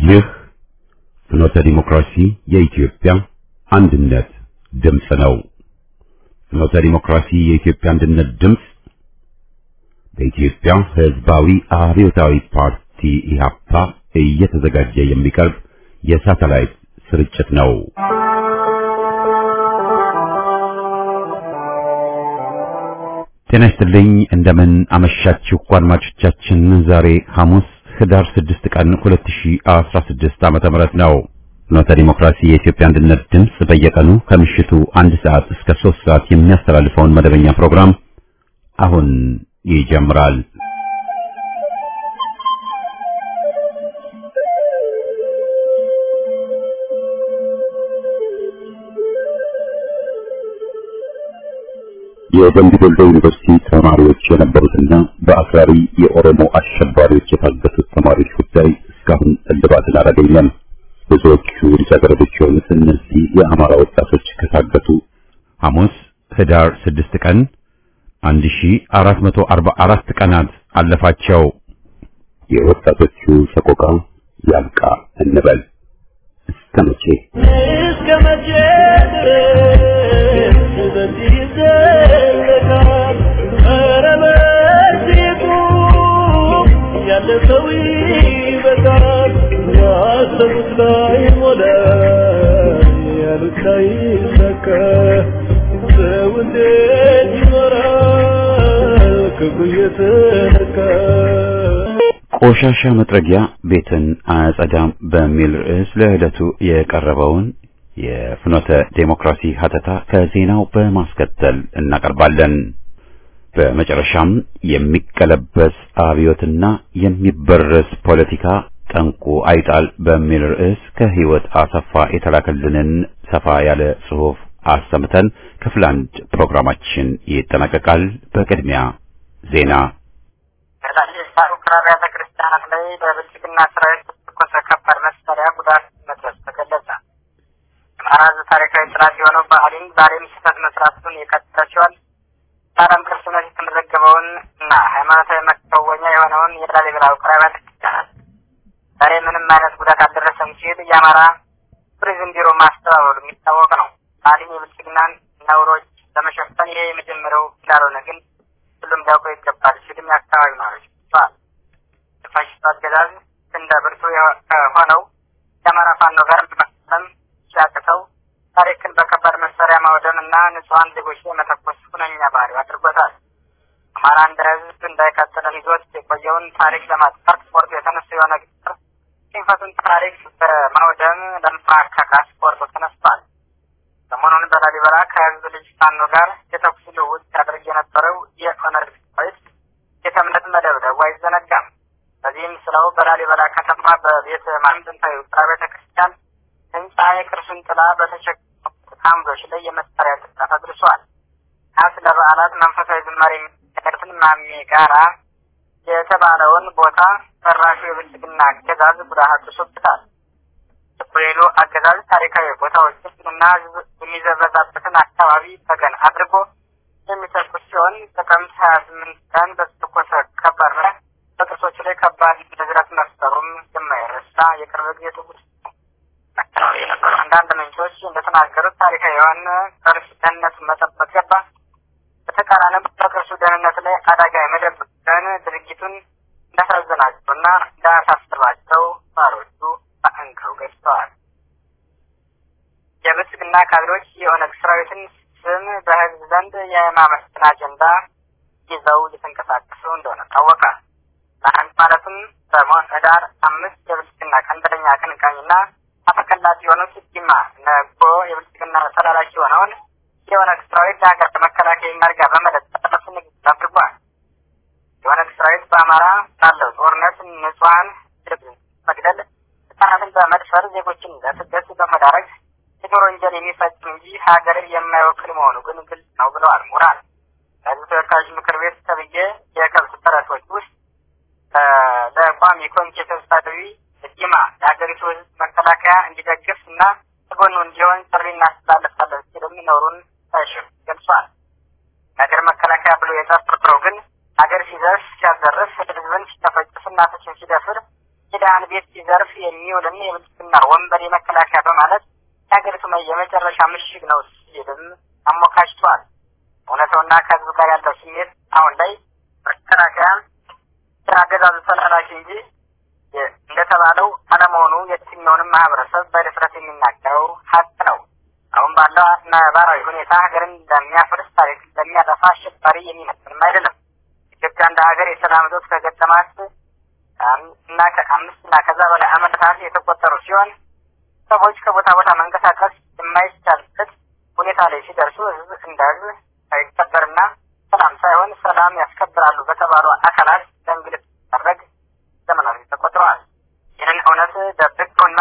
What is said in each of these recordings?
ይህ ፍኖተ ዲሞክራሲ የኢትዮጵያ አንድነት ድምፅ ነው። ፍኖተ ዲሞክራሲ የኢትዮጵያ አንድነት ድምፅ በኢትዮጵያ ሕዝባዊ አብዮታዊ ፓርቲ ኢህአፓ እየተዘጋጀ የሚቀርብ የሳተላይት ስርጭት ነው። ጤና ይስጥልኝ። እንደምን አመሻችሁ አድማጮቻችን። ዛሬ ሐሙስ ህዳር 6 ቀን 2016 ዓመተ ምህረት ነው። ፍኖተ ዲሞክራሲ የኢትዮጵያ አንድነት ድምፅ በየቀኑ ከምሽቱ አንድ ሰዓት እስከ 3 ሰዓት የሚያስተላልፈውን መደበኛ ፕሮግራም አሁን ይጀምራል። የደምቢ ዶሎ ዩኒቨርሲቲ ተማሪዎች የነበሩትና በአክራሪ የኦሮሞ አሸባሪዎች የታገቱት ተማሪዎች ጉዳይ እስካሁን እልባትን አላገኘም። ብዙዎቹ ልጃገረዶች የሆኑት እነዚህ የአማራ ወጣቶች ከታገቱ ሐሙስ ህዳር 6 ቀን 1444 ቀናት አለፋቸው። የወጣቶቹ ሰቆቃ ያብቃ እንበል። እስከ መቼ እስከ መቼ ድረስ በዚህ ይዘለቃል? ኧረ በዚህ ቁም፣ ያለ ሰው ይበቃል። ያሰቡት ላይ ሞላ፣ ያሉት ላይ ሰካ። ሰው እንዴት ይኖራል ክፉ እየተነካ? ቆሻሻ መጥረጊያ ቤትን አያጸዳም በሚል ርዕስ ለዕለቱ የቀረበውን የፍኖተ ዴሞክራሲ ሀተታ ከዜናው በማስከተል እናቀርባለን። በመጨረሻም የሚቀለበስ አብዮትና የሚበረስ ፖለቲካ ጠንቁ አይጣል በሚል ርዕስ ከህይወት አሰፋ የተላከልንን ሰፋ ያለ ጽሑፍ አሰምተን ክፍል አንድ ፕሮግራማችን ይጠናቀቃል። በቅድሚያ ዜና በታላላቅ አብያተ ክርስቲያናት ላይ በብልጽግና ሰራዊት በተተኮሰ ከባድ መሳሪያ ጉዳት መድረሱ ተገለጸ። የአማራ ሕዝብ ታሪካዊ ጥላት የሆነው ባህሊን ዛሬም ስህተት መስራቱን የቀጠለ ሲሆን በዓለም ቅርስነት የተመዘገበውን እና ሃይማኖታዊ መከወኛ የሆነውን የላሊበላ ውቅር አብያተ ክርስቲያናት ዛሬ ምንም አይነት ጉዳት አልደረሰም ሲል የአማራ ቱሪዝም ቢሮ ማስተባበሉ የሚታወቅ ነው። ባህሊን የብልጽግናን ነውሮች ለመሸፈን ይሄ የመጀመሪያው እንዳልሆነ ግን ሁሉም ሊያውቀው ይገባል ሲልም የአካባቢ ነዋሪዎች ገልጸዋል። የፋሽስቱ አገዛዝ እንደ ብርቱ ከሆነው የአማራ ፋኖ ጋር መፋለም ሲያቅተው ታሪክን በከባድ መሳሪያ ማውደም እና ንጹሐን ዜጎች ላይ መተኮስ ሁነኛ ባህሪው አድርጎታል። አማራ እንደ ህዝብ እንዳይቀጥልን ይዞት የቆየውን ታሪክ ለማጥፋት ቆርጦ የተነሱ የሆነ ግጥር ሽንፈቱን ታሪክ በማውደም ለማካካስ ቆርጦ ተነስቷል። ሰሞኑን በላሊበላ ከህዝብ ልጅ ፋኖ ጋር የተኩስ ልውውጥ ሲያደርግ የነበረው የኦነግ ሰራዊት ቤተ እምነት መደብደቡ አይዘነጋም። በዚህም ስለው በላሊበላ ከተማ በቤተ ማርያም ጥንታዊ ውቅር ቤተ ክርስቲያን ህንፃ የቅርሱን ጥላ በተሸከሙ አምዶች ላይ የመሳሪያ ጥቃት አድርሷል። ናት ለበዓላት መንፈሳዊ ዝማሬ የሚያደርትን ማሜ ጋራ የተባለውን ቦታ ፈራሹ የብልጽግና አገዛዝ ጉዳት አድርሶበታል። የኮሎኔሉ አገዛዝ ታሪካዊ ቦታዎችን እና ህዝብ የሚዘበዛበትን አካባቢ ተገን አድርጎ የሚተኩስ ሲሆን ጥቅምት ሀያ ስምንት ቀን በተተኮሰ ከባድ መሳሪያ በቅርሶች ላይ ከባድ ንዝረት መፍጠሩም የማይረሳ የቅርብ ጊዜ ትውስታ ነው። አካባቢ የነበሩ አንዳንድ ምንጮች እንደተናገሩት ታሪካዊ የሆነ ቅርስ ደህንነቱን መጠበቅ ገባ። በተቃራኒ በቅርሱ ደህንነት ላይ አደጋ የመደበቅን ድርጊቱን እንዳሳዘናቸው እና እንዳሳስባቸው ነዋሪዎቹ በአንክረው ገልጸዋል። የብልጽግና ካድሬዎች የኦነግ ሰራዊትን ስም በህዝብ ዘንድ የማመስገን አጀንዳ ይዘው እየተንቀሳቀሱ እንደሆነ ታወቀ። ለአንድ ማለትም ሰሞን ህዳር አምስት የብልጽግና ቀንደኛ አቀንቃኝና አፈቀላጭ የሆኑት ዲማ ነጎ የብልጽግና ተላላኪ የሆነውን የኦነግ ሰራዊት ለሀገር መከላከያ መርጋ በመለጠፍ ንግግር አድርጓል። የኦነግ ሰራዊት በአማራ ባለው ጦርነት ንጹሐን መግደል፣ ህጻናትን በመድፈር ዜጎችን ለስደት በመዳረግ የጦር ወንጀል የሚፈጽም እንጂ ሀገርን የማይወክል መሆኑ ግን ግልጽ ነው ብለዋል ምሁራን። ለህዝብ ተወካዮች ምክር ቤት ተብዬ የከብት ተረቶች ውስጥ ለቋሚ ኮሚቴ ሰብሳቢ ዲማ የሀገሪቱ ህዝብ መከላከያ እንዲደግፍ እና ከጎኑ እንዲሆን ጥሪ እናስተላልፋለን ሲልም ኖሩን ሳይሽር ገልጿል። ነገር መከላከያ ብሎ የጠረጠረው ግን ሀገር ሲዘርፍ ሲያዘርፍ ህዝብን ሲጨፈጭፍ እናቶችን ሲደፍር የድሃን ቤት ሲዘርፍ የሚውልን የብልጽግና ወንበር የመከላከያ በማለት የሀገሪቱ የመጨረሻ ምሽግ ነው ሲልም አሞካሽቷል። እውነተውና ከህዝብ ጋር ያለው ስሜት አሁን ላይ መከላከያ አገዛዙ ተላላኪ እንጂ እንደተባለው አለመሆኑ የትኛውንም ማህበረሰብ በድፍረት የሚናገረው ሀቅ ነው። አሁን ባለው ነባራዊ ሁኔታ ሀገርን ለሚያፈርስ ታሪክ ለሚያጠፋ አሸባሪ የሚመስልም አይደለም። ኢትዮጵያ እንደ ሀገር የሰላም እጦት ከገጠማት እና ከአምስት እና ከዛ በላይ ዓመታት የተቆጠሩ ሲሆን ሰዎች ከቦታ ቦታ መንቀሳቀስ የማይቻልበት ሁኔታ ላይ ሲደርሱ ህዝብ እንደ ህዝብ ሳይከበርና ሰላም ሳይሆን ሰላም ያስከብራሉ በተባሉ አካላት ለእንግልት ሲደረግ ዘመናት ተቆጥረዋል። ይህንን እውነት ደብቀውና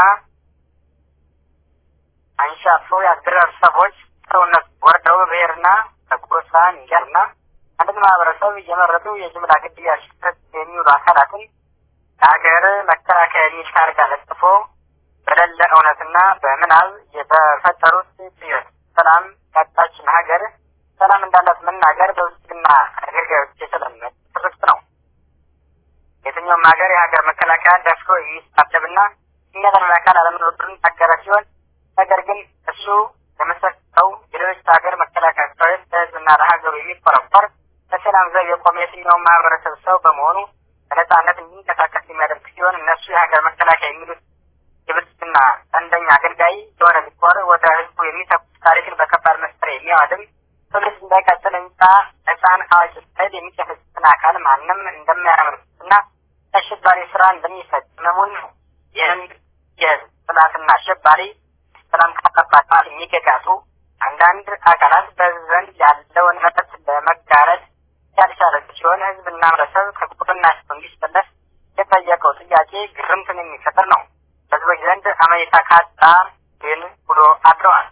አንሻፎ የአገረሰቦች ሰውነት ወርደው ብሔርና በጎሳ እንዲያርና አንድን ማህበረሰብ እየመረጡ የጅምላ ግድያ ሲፈጽ የሚውሉ አካላትን ለሀገር መከላከያ የሚል ታርጋ ለጥፎ በሌለ እውነትና በምናብ በፈጠሩት ጥዮት ሰላም ያጣችን ሀገር ሰላም እንዳላት መናገር በብልጽግና አገልጋዮች የተለመደ ትርክት ነው። የትኛውም ሀገር የሀገር መከላከያ ደፍሮ የሚሳደብና የሚያደርግ አካል አለመኖሩን ታገረ ሲሆን ነገር ግን እሱ ለመሰጠው የሌሎች ሀገር መከላከያ ሰራዊት ለህዝብና ለሀገሩ የሚቆረቆር ለሰላም ዘብ የቆመ የትኛውም ማህበረሰብ ሰው በመሆኑ በነጻነት እንዲንቀሳቀስ የሚያደርግ ሲሆን እነሱ የሀገር መከላከያ የሚሉት የብልጽግና ቀንደኛ አገልጋይ የሆነ ቢቆር ወደ ህዝቡ የሚተኩስ ታሪክን በከባድ መሳሪያ የሚያዋድም ትውልድ እንዳይቀጥል ህንጻ ህፃን አዋቂ ሳይል የሚጨፈጭፍን አካል ማንም እንደማያመርትና አሸባሪ ስራ እንደሚፈጽመሙን ነው። ይህን የህዝብ ጥላትና አሸባሪ ሰላም ካጠባቃል የሚገጋጡ አንዳንድ አካላት በህዝብ ዘንድ ያለውን መጠት ለመጋረድ ያልቻለች ሲሆን ህዝብና ህብረተሰብ ከቁጥናቸው እንዲሰለፍ የጠየቀው ጥያቄ ግርምትን የሚፈጥር ነው። ህዝቦች ዘንድ አመኔታ ካጣ ግን ብሎ አድረዋል።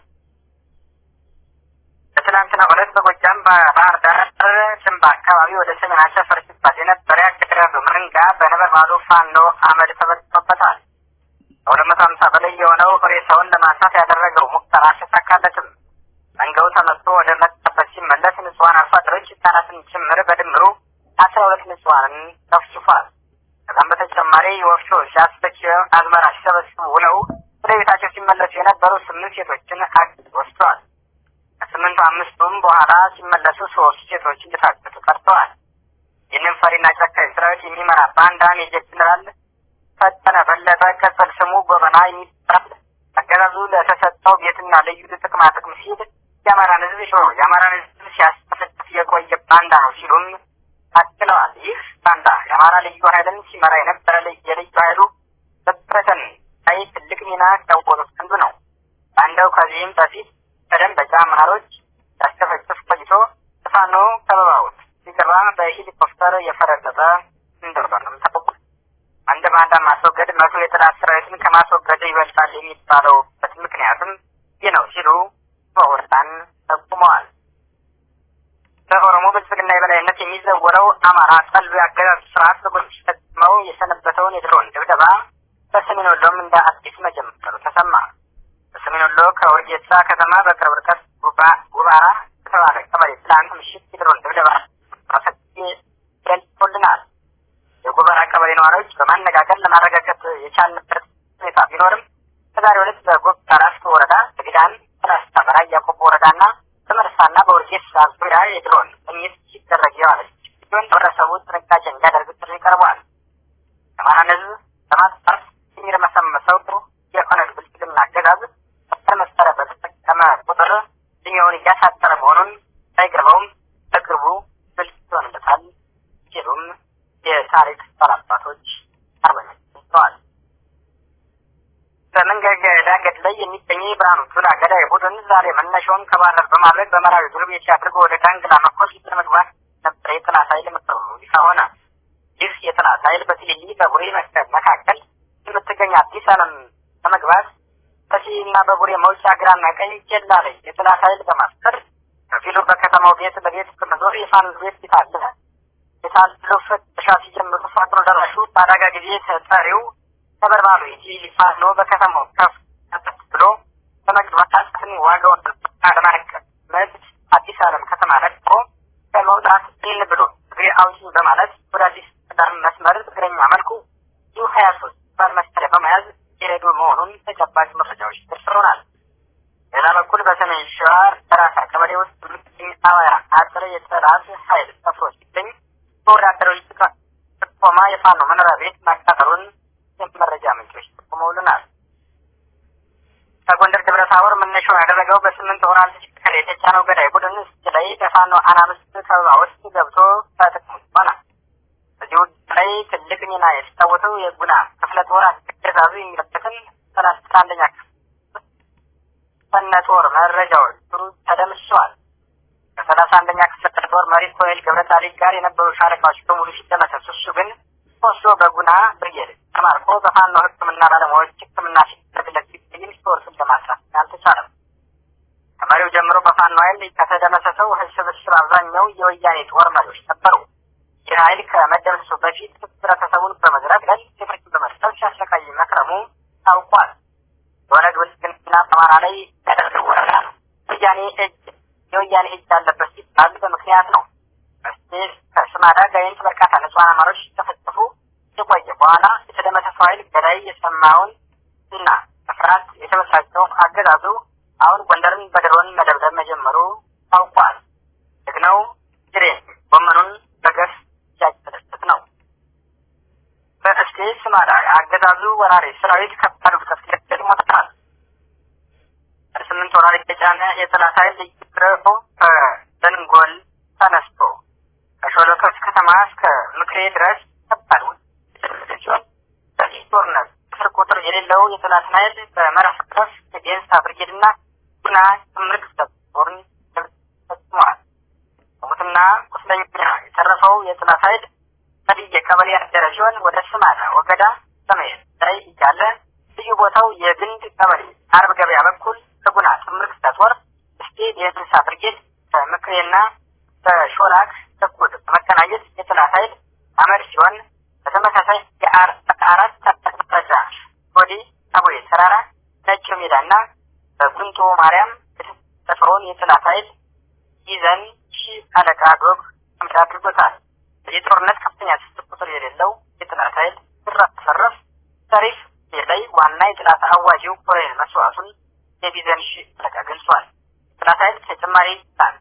በትናንትና ዕለት በጎጃም በባህር ዳር ጭንባ አካባቢ ወደ ሰሜን አሰፈር ሲባል የነበረ ያገዛዙ መንጋ በነበልባሉ ፋኖ አመድ ተበጥቶበታል። ከሁለት መቶ ሀምሳ በላይ የሆነው ሬሳውን ለማንሳት ያደረገው ሙከራ አልተሳካለትም። መንጋው ተመቶ ወደ መጣበት ሲመለስ ንጹሐን አርሶ አደሮች ህጻናትን ጭምር በድምሩ አስራ ሁለት ንጹሐንን ተፍጭፏል። ከዛም በተጨማሪ ወፍጮ ሲያስፈጭ አዝመራ ሲሰበስቡ ውለው ወደ ቤታቸው ሲመለሱ የነበሩ ስምንት ሴቶችን አግቶ ወስደዋል። ከስምንቱ አምስቱም በኋላ ሲመለሱ ሶስት ሴቶች እንደታገቱ ቀርተዋል። ይህንን ፈሪና ጨካኝ ሰራዊት የሚመራ ባንዳ ሜጀር ጀነራል ፈጠነ በለጠ ቅጽል ስሙ ጎበና የሚባል አገዛዙ ለተሰጠው ቤትና ልዩ ጥቅማ ጥቅም ሲል የአማራን ህዝብ ሾ የአማራን ህዝብ ሲያስጠፍፍ የቆየ ባንዳ ነው ሲሉም አክለዋል። ይህ ባንዳ የአማራ ልዩ ኃይልን ሲመራ የነበረ የልዩ ኃይሉ በበተን ላይ ትልቅ ሚና ከወጡት አንዱ ነው። ባንዳው ከዚህም በፊት በደንበጫ አማሮች ያስጨፈጭፍ ቆይቶ ፋኖ ከበባውት ሲገባ በሄሊኮፕተር የፈረጠጠ እንደሆነም ታውቋል። አንድ ባንዳ ማስወገድ መቶ የጠላት ሰራዊትን ከማስወገድ ይበልጣል የሚባለውበት ምክንያትም ይህ ነው ሲሉ ምሁራን ጠቁመዋል። በኦሮሞ ብልጽግና የበላይነት የሚዘወረው አማራ ጠሉ የአገዛዝ ስርዓት በጎች ፈጽመው የሰነበተውን የድሮን ድብደባ በሰሜን ወሎም እንደ አዲስ መጀመሩ ተሰማ። በሰሜን ወሎ ከወርጌሳ ከተማ በቅርብ ርቀት ጉባራ በተባለ ቀበሌ ትላንት ምሽት የድሮን ድብደባ ገልጾልናል። የጉባራ ቀበሌ ነዋሪዎች በማነጋገር ለማረጋገጥ የቻልንበት ሁኔታ ቢኖርም በዛሬው ዕለት በጎባ ራስቶ ወረዳ በግዳን ራስታ በራያ ቆቦ ወረዳና በመርሳና በወርጌሳ ዙሪያ የድሮን ቅኝት ሲደረግ የዋለች ሲሆን ህብረተሰቡ ጥንቃቄ እንዲያደርግ ጥሪ ቀርቧል። የአማራን ህዝብ ለማጥፋት የሚርመሰመሰው የኦነግ ብልጽግና አገዛዝ መሰል መሳሪያ በተጠቀመ ቁጥር እድሜውን እያሳጠረ መሆኑን ሳይገባውም በቅርቡ ግልጽ ይሆንለታል ሲሉም የታሪክ ባላባቶች አርበኞች ገልጸዋል። በመንገድ ዳገት ላይ የሚገኘው የብርሃኑ ጁላ ገዳይ ቡድን ዛሬ መነሻውን ከባህር በማድረግ በመራዊ ዱር ቤት አድርጎ ወደ ዳንግላ መኮስ ለመግባት ነበር የጠላት ኃይል መቀበሉ ይፋ ሆነ። ይህ የጠላት ኃይል በትልሊ በቡሬ መካከል የምትገኝ አዲስ ዓለም ለመግባት በሲና በቡሬ መውጫ ግራና ቀኝ ኬላ ላይ የጠላት ኃይል በማስፈር ከፊሉ በከተማው ቤት ለቤት በመዞር የፋኖ ቤት ፊት አለ የታለው ፍተሻ ሲጀምሩ ፋኖ ደራሹ በአደጋ ጊዜ ተጠሪው ነበልባሉ የሲቪል ፋኖ በከተማው ከፍ ብሎ በመግባታትን ዋጋውን ለማቀመጥ አዲስ ዓለም ከተማ ለቅቆ በመውጣት ይህን ብሎ እግሬ አውጪኝ በማለት ወደ አዲስ ዳር መስመር እግረኛ መልኩ ዩ ሀያ ሶስት ለመያዝ የሄዱ መሆኑን ተጨባጭ መረጃዎች ደርሰውናል። ሌላ በኩል በሰሜን ሸዋ ራሳ ቀበሌ ውስጥ የሚገኝ አማራ አጥር የጠላት ኃይል ሰፍሮ ሲገኝ በወዳደሮች ጥቆማ የፋኖ መኖሪያ ቤት ማቃጠሉን የመረጃ ምንጮች ጠቁመውልናል። ከጎንደር ደብረ ታቦር መነሻውን ያደረገው በስምንት ወራል ተሽከርካሪ የተጫነው ገዳይ ቡድን እስኪ ላይ በፋኖ አናብስት ከበባ ውስጥ ገብቶ ተጠቅሞ ይሆናል። በዚህ ውጊያ ላይ ትልቅ ሚና የተጫወተው የጉና ክፍለ ጦር አገዛዙ የሚለበትን ሰላሳ አንደኛ ከነ ጦር መረጃዎች ጥሩ ተደምሰዋል። ከሰላሳ አንደኛ ክፍለ ጦር መሪ ኮሎኔል ገብረጻዲቅ ጋር የነበሩ ሻለቃዎች በሙሉ ሲደመሰሱ እሱ ግን ወስዶ በጉና ብርጌድ ተማርኮ በፋኖ ሕክምና ባለሙያዎች ሕክምና ሲደረግለት ሲገኝ ስቶርስን ለማስራት አልተቻለም። ከመሪው ጀምሮ በፋኖ ኃይል ከተደመሰሰው ስብስብ አብዛኛው የወያኔ ጦር መሪዎች ነበሩ። ይህ ኃይል ከመደምሰሱ በፊት ህብረተሰቡን በመዝረግረግ ትምህርት በመስጠት ሲያሰቃይ መክረሙ ታውቋል። የኦነግ ብልጽግና በአማራ ላይ ያደረገው ወረራ ነው። ወያኔ እጅ የወያኔ እጅ አለበት ሲባል በምክንያት ነው። ከስማዳ ጋይንት በርካታ ንጹሐን አማሮች ተፈጠፉ የቆየ በኋላ የተደመሰሰው ኃይል ገዳይ የሰማውን እና በፍርሃት የተበሳጨው አገዛዙ አሁን ጎንደርን በድሮን መደብደብ መጀመሩ ታውቋል። ደግነው ጅሬ ጎመኑን በገፍ እያጨደበት ነው። በእስቴ ስማዳ አገዛዙ ወራሪ ሰራዊት ከባድ ውድቀት ገጥሞታል። ስምንት ወራሪ የጫነ የጠላት ኃይል ልይቅረፎ ከደንጎል ተነስቶ ከሾለከስ ከተማ እስከ ምክሬ ድረስ ከባድ ውድቀት ሲሆን በዚህ ጦርነት ስር ቁጥር የሌለው የጠላትን ኃይል በመረፍረፍ የዴንሳ ብርጌድና ጉና ጥምር ክፍለ ጦርን ፈጽመዋል። ሙትና ቁስለኛ የተረፈው የጠላት ኃይል በድየ ቀበሌ ያደረ ሲሆን ወደ ስማዳ ወገዳ ሰሜን ላይ እያለ ልዩ ቦታው የግንድ ቀበሌ አርብ ገበያ በኩል ከጉና ጥምር ክፍለ ጦር እስቴ የእንስሳ ብርጌድ በምክሬና በሾላክ በኩል በመቀናጀት የጠላት ኃይል አመድ ሲሆን በተመሳሳይ የአራት አቅጣጫ ወዲ አቡዬ ተራራ ነጭ ሜዳና በጉንቶ ማርያም የተሰፈረውን የጠላት ኃይል ይዘን ሺህ አለቃ ዶግ አምድ አድርጎታል። በዚህ ጦርነት ከፍተኛ ስት ቁጥር የሌለው የጠላት ኃይል ሲረፈረፍ ታሪፍ ላይ ዋና የጠላት አዋጂው ኮሎኔል መስዋዕቱን የቢዘን ሺህ አለቃ ገልጿል። የጠላት ኃይል ተጨማሪ ጣን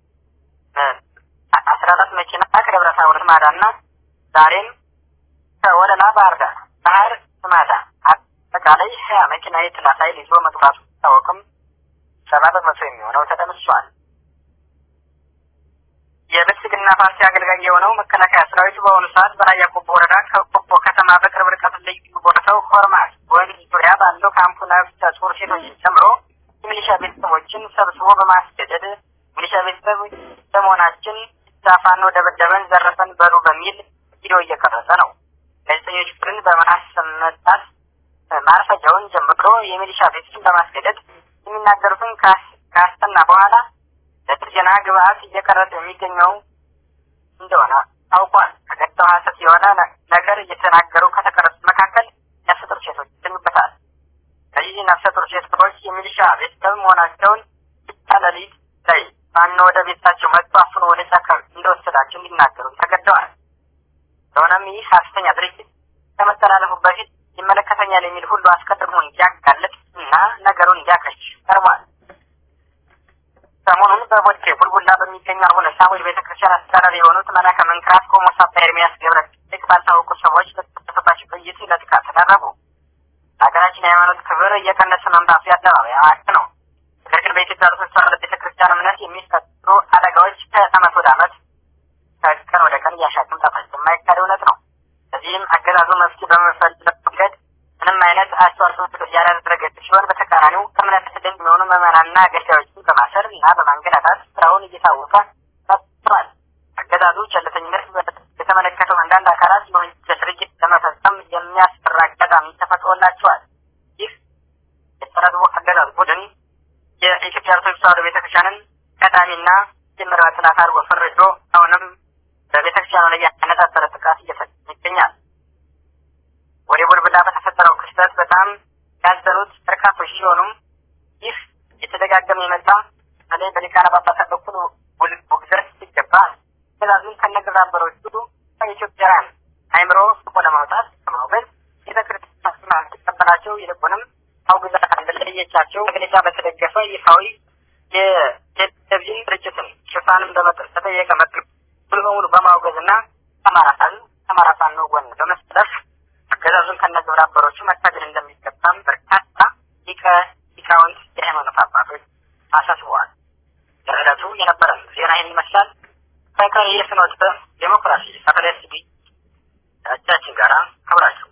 አስራ አራት መኪና ከደብረ ታቦር ስማዳና ዛሬም ከወለላ ባህር ዳር ባህር ስማዳ አጠቃላይ ሀያ መኪና የጠላት ኃይል ይዞ መግባቱ ሲታወቅም ሰባ በመቶ የሚሆነው ተደምሷል። የብልጽግና ፓርቲ አገልጋይ የሆነው መከላከያ ሰራዊቱ በአሁኑ ሰዓት በራያ ቆቦ ወረዳ ከቆቦ ከተማ በቅርብ ርቀት ልዩ ቦታው ሆርማት ወንዝ ዙሪያ ባለው ካምፕ ነፍሰ ጡር ሴቶችን ጨምሮ የሚሊሻ ቤተሰቦችን ሰብስቦ በማስገደድ ሚሊሻ ቤተሰብ በመሆናችን ዛፋኖ ደበደበን፣ ዘረፈን በሉ በሚል ቪዲዮ እየቀረጸ ነው። ጋዜጠኞች ግን በማስመጣት ማርፈጃውን ጀምሮ የሚሊሻ ቤተሰብን በማስገደድ የሚናገሩትን ካስተና በኋላ ለጥገና ግብአት እየቀረጸ የሚገኘው እንደሆነ ታውቋል። ከገጠው ሀሰት የሆነ ነገር እየተናገሩ ከተቀረጹት መካከል ነፍሰ ጡር ሴቶች ይገኙበታል። እነዚህ ነፍሰ ጡር ሴቶች የሚሊሻ ቤተሰብ መሆናቸውን ብቻ ሌሊት ላይ ፋኖ ወደ ቤታቸው መጥቶ አፍኖ ወደ ጫካ እንደወሰዳቸው እንዲናገሩ ተገደዋል። ስለሆነም ይህ ሀሰተኛ ድርጅት ከመተላለፉ በፊት ይመለከተኛል የሚል ሁሉ አስቀድሞ እንዲያጋልጥ እና ነገሩን እንዲያከሽ ቀርቧል። ሰሞኑን በቦቼ ቡልቡላ በሚገኙ አቡነ ሳሙኤል ቤተክርስቲያን አስተዳዳሪ የሆኑት መላከ መንክራት ቆሞስ አባ ኤርሚያስ ገብረ ልክ ባልታወቁ ሰዎች በተከሰተባቸው ጥይት ለጥቃት ተዳረጉ። ሀገራችን የሃይማኖት ክብር እየቀነሰ መምጣቱ የአደባባይ ሀቅ ነው። ነገር ግን በኢትዮጵያ ኦርቶዶክስ ተዋሕዶ ቤተክርስቲያን እምነት የሚፈጠሩ አደጋዎች ከዓመት ወደ ዓመት ከቀን ወደ ቀን እያሻቀ መምጣታቸው የማይካድ እውነት ነው። በዚህም አገዛዙ መፍትሄ በመፈለግ መንገድ ምንም አይነት አስተዋጽኦ ያላደረገ ሲሆን በተቃራኒው ከእምነት ድንቅ የሚሆኑ ምዕመናንና አገልጋዮችን በማሰር እና በማንገላታት ስራውን እየታወቀ መጥቷል። አገዛዙ ቸልተኝነት የተመለከተው አንዳንድ አካላት የወንጀል ድርጊት ለመፈጸም የሚያስፈራ አጋጣሚ ተፈጥሮላቸዋል። ይህ የተረግቦ አገዛዝ ቡድን የኢትዮጵያ ኦርቶዶክስ ተዋሕዶ ቤተክርስቲያንን ቀዳሚና የምራ ጥላት አድርጎ ፈርጆ አሁንም በቤተክርስቲያኑ ላይ ያነጣጠረ ጥቃት እየፈጸመ ይገኛል። ወደ ቡልቡላ በተፈጠረው ክስተት በጣም ያዘኑት በርካቶች ሲሆኑም ይህ የተደጋገመ የመጣ በተለይ በሊቃነ ጳጳሳት በኩል ውግዘት ሲገባ ትእዛዙን ከነግብረ አበሮቹ ከኢትዮጵያውያን አይምሮ ስቆ ለማውጣት ከማውገዝ ቤተክርስቲያን አልተቀበላቸው ይልቁንም አውግዛ እንደለየቻቸው መግለጫ በተደገፈ ይፋዊ የቴሌቪዥን ስርጭትን ሽፋንም በተጠየቀ መጠየቅ ሙሉ በሙሉ በማውገዝና ከአማራ ፋኖ ከአማራ ፋኖ ጎን በመሰለፍ አገዛዙን ከነ ግብረ አበሮቹ መታገል እንደሚገባም በርካታ ሊቀ ሊቃውንት የሃይማኖት አባቶች አሳስበዋል። ለዕለቱ የነበረን ዜና ይህን ይመስላል። ከቀሪ የፍኖተ ዴሞክራሲ ሳተላይት ቲቪ እጃችን ጋር አብራችሁ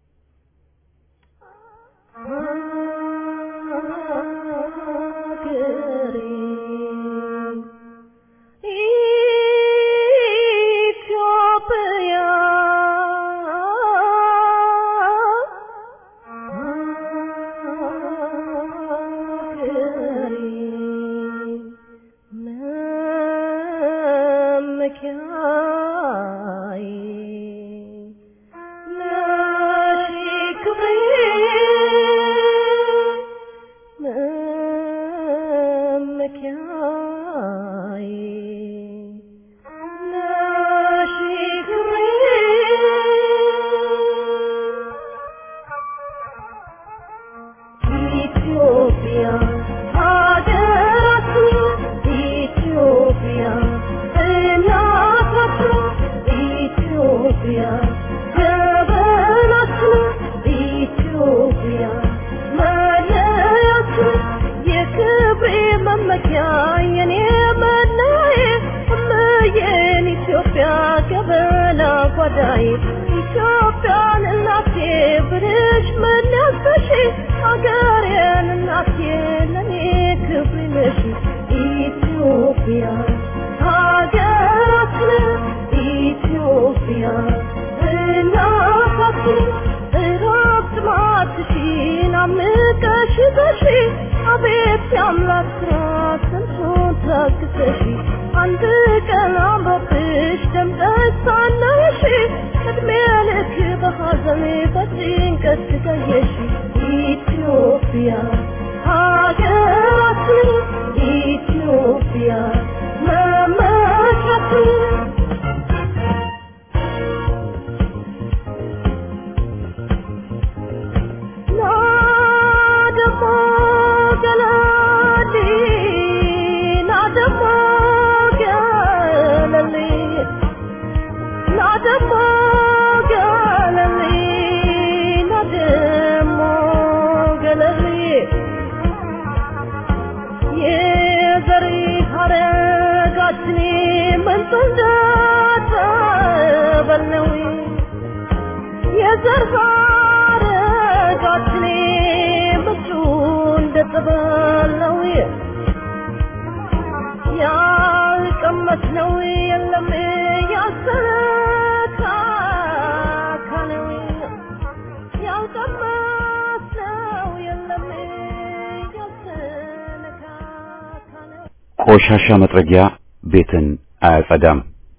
ቆሻሻ መጥረጊያ ቤትን አያጸዳም።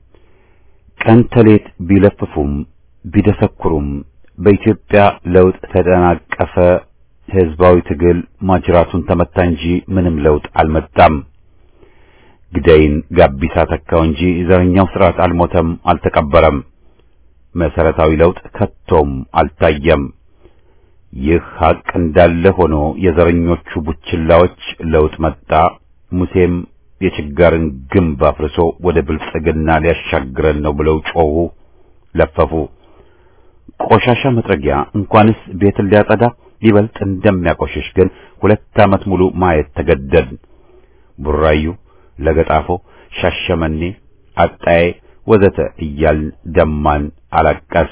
ቀን ተሌት ቢለፍፉም ቢደሰኩሩም በኢትዮጵያ ለውጥ ተደናቀፈ፣ ህዝባዊ ትግል ማጅራቱን ተመታ እንጂ ምንም ለውጥ አልመጣም። ግዳይን ጋቢሳ ተካው እንጂ ዘረኛው ስርዓት አልሞተም፣ አልተቀበረም። መሰረታዊ ለውጥ ከቶም አልታየም። ይህ ሀቅ እንዳለ ሆኖ የዘረኞቹ ቡችላዎች ለውጥ መጣ፣ ሙሴም የችጋርን ግንብ አፍርሶ ወደ ብልጽግና ሊያሻግረን ነው ብለው ጮሁ፣ ለፈፉ። ቆሻሻ መጥረጊያ እንኳንስ ቤትን ሊያጸዳ ይበልጥ እንደሚያቆሽሽ ግን ሁለት ዓመት ሙሉ ማየት ተገደድ። ቡራዩ፣ ለገጣፎ፣ ሻሸመኔ፣ አጣዬ ወዘተ እያልን ደማን አላቀስ።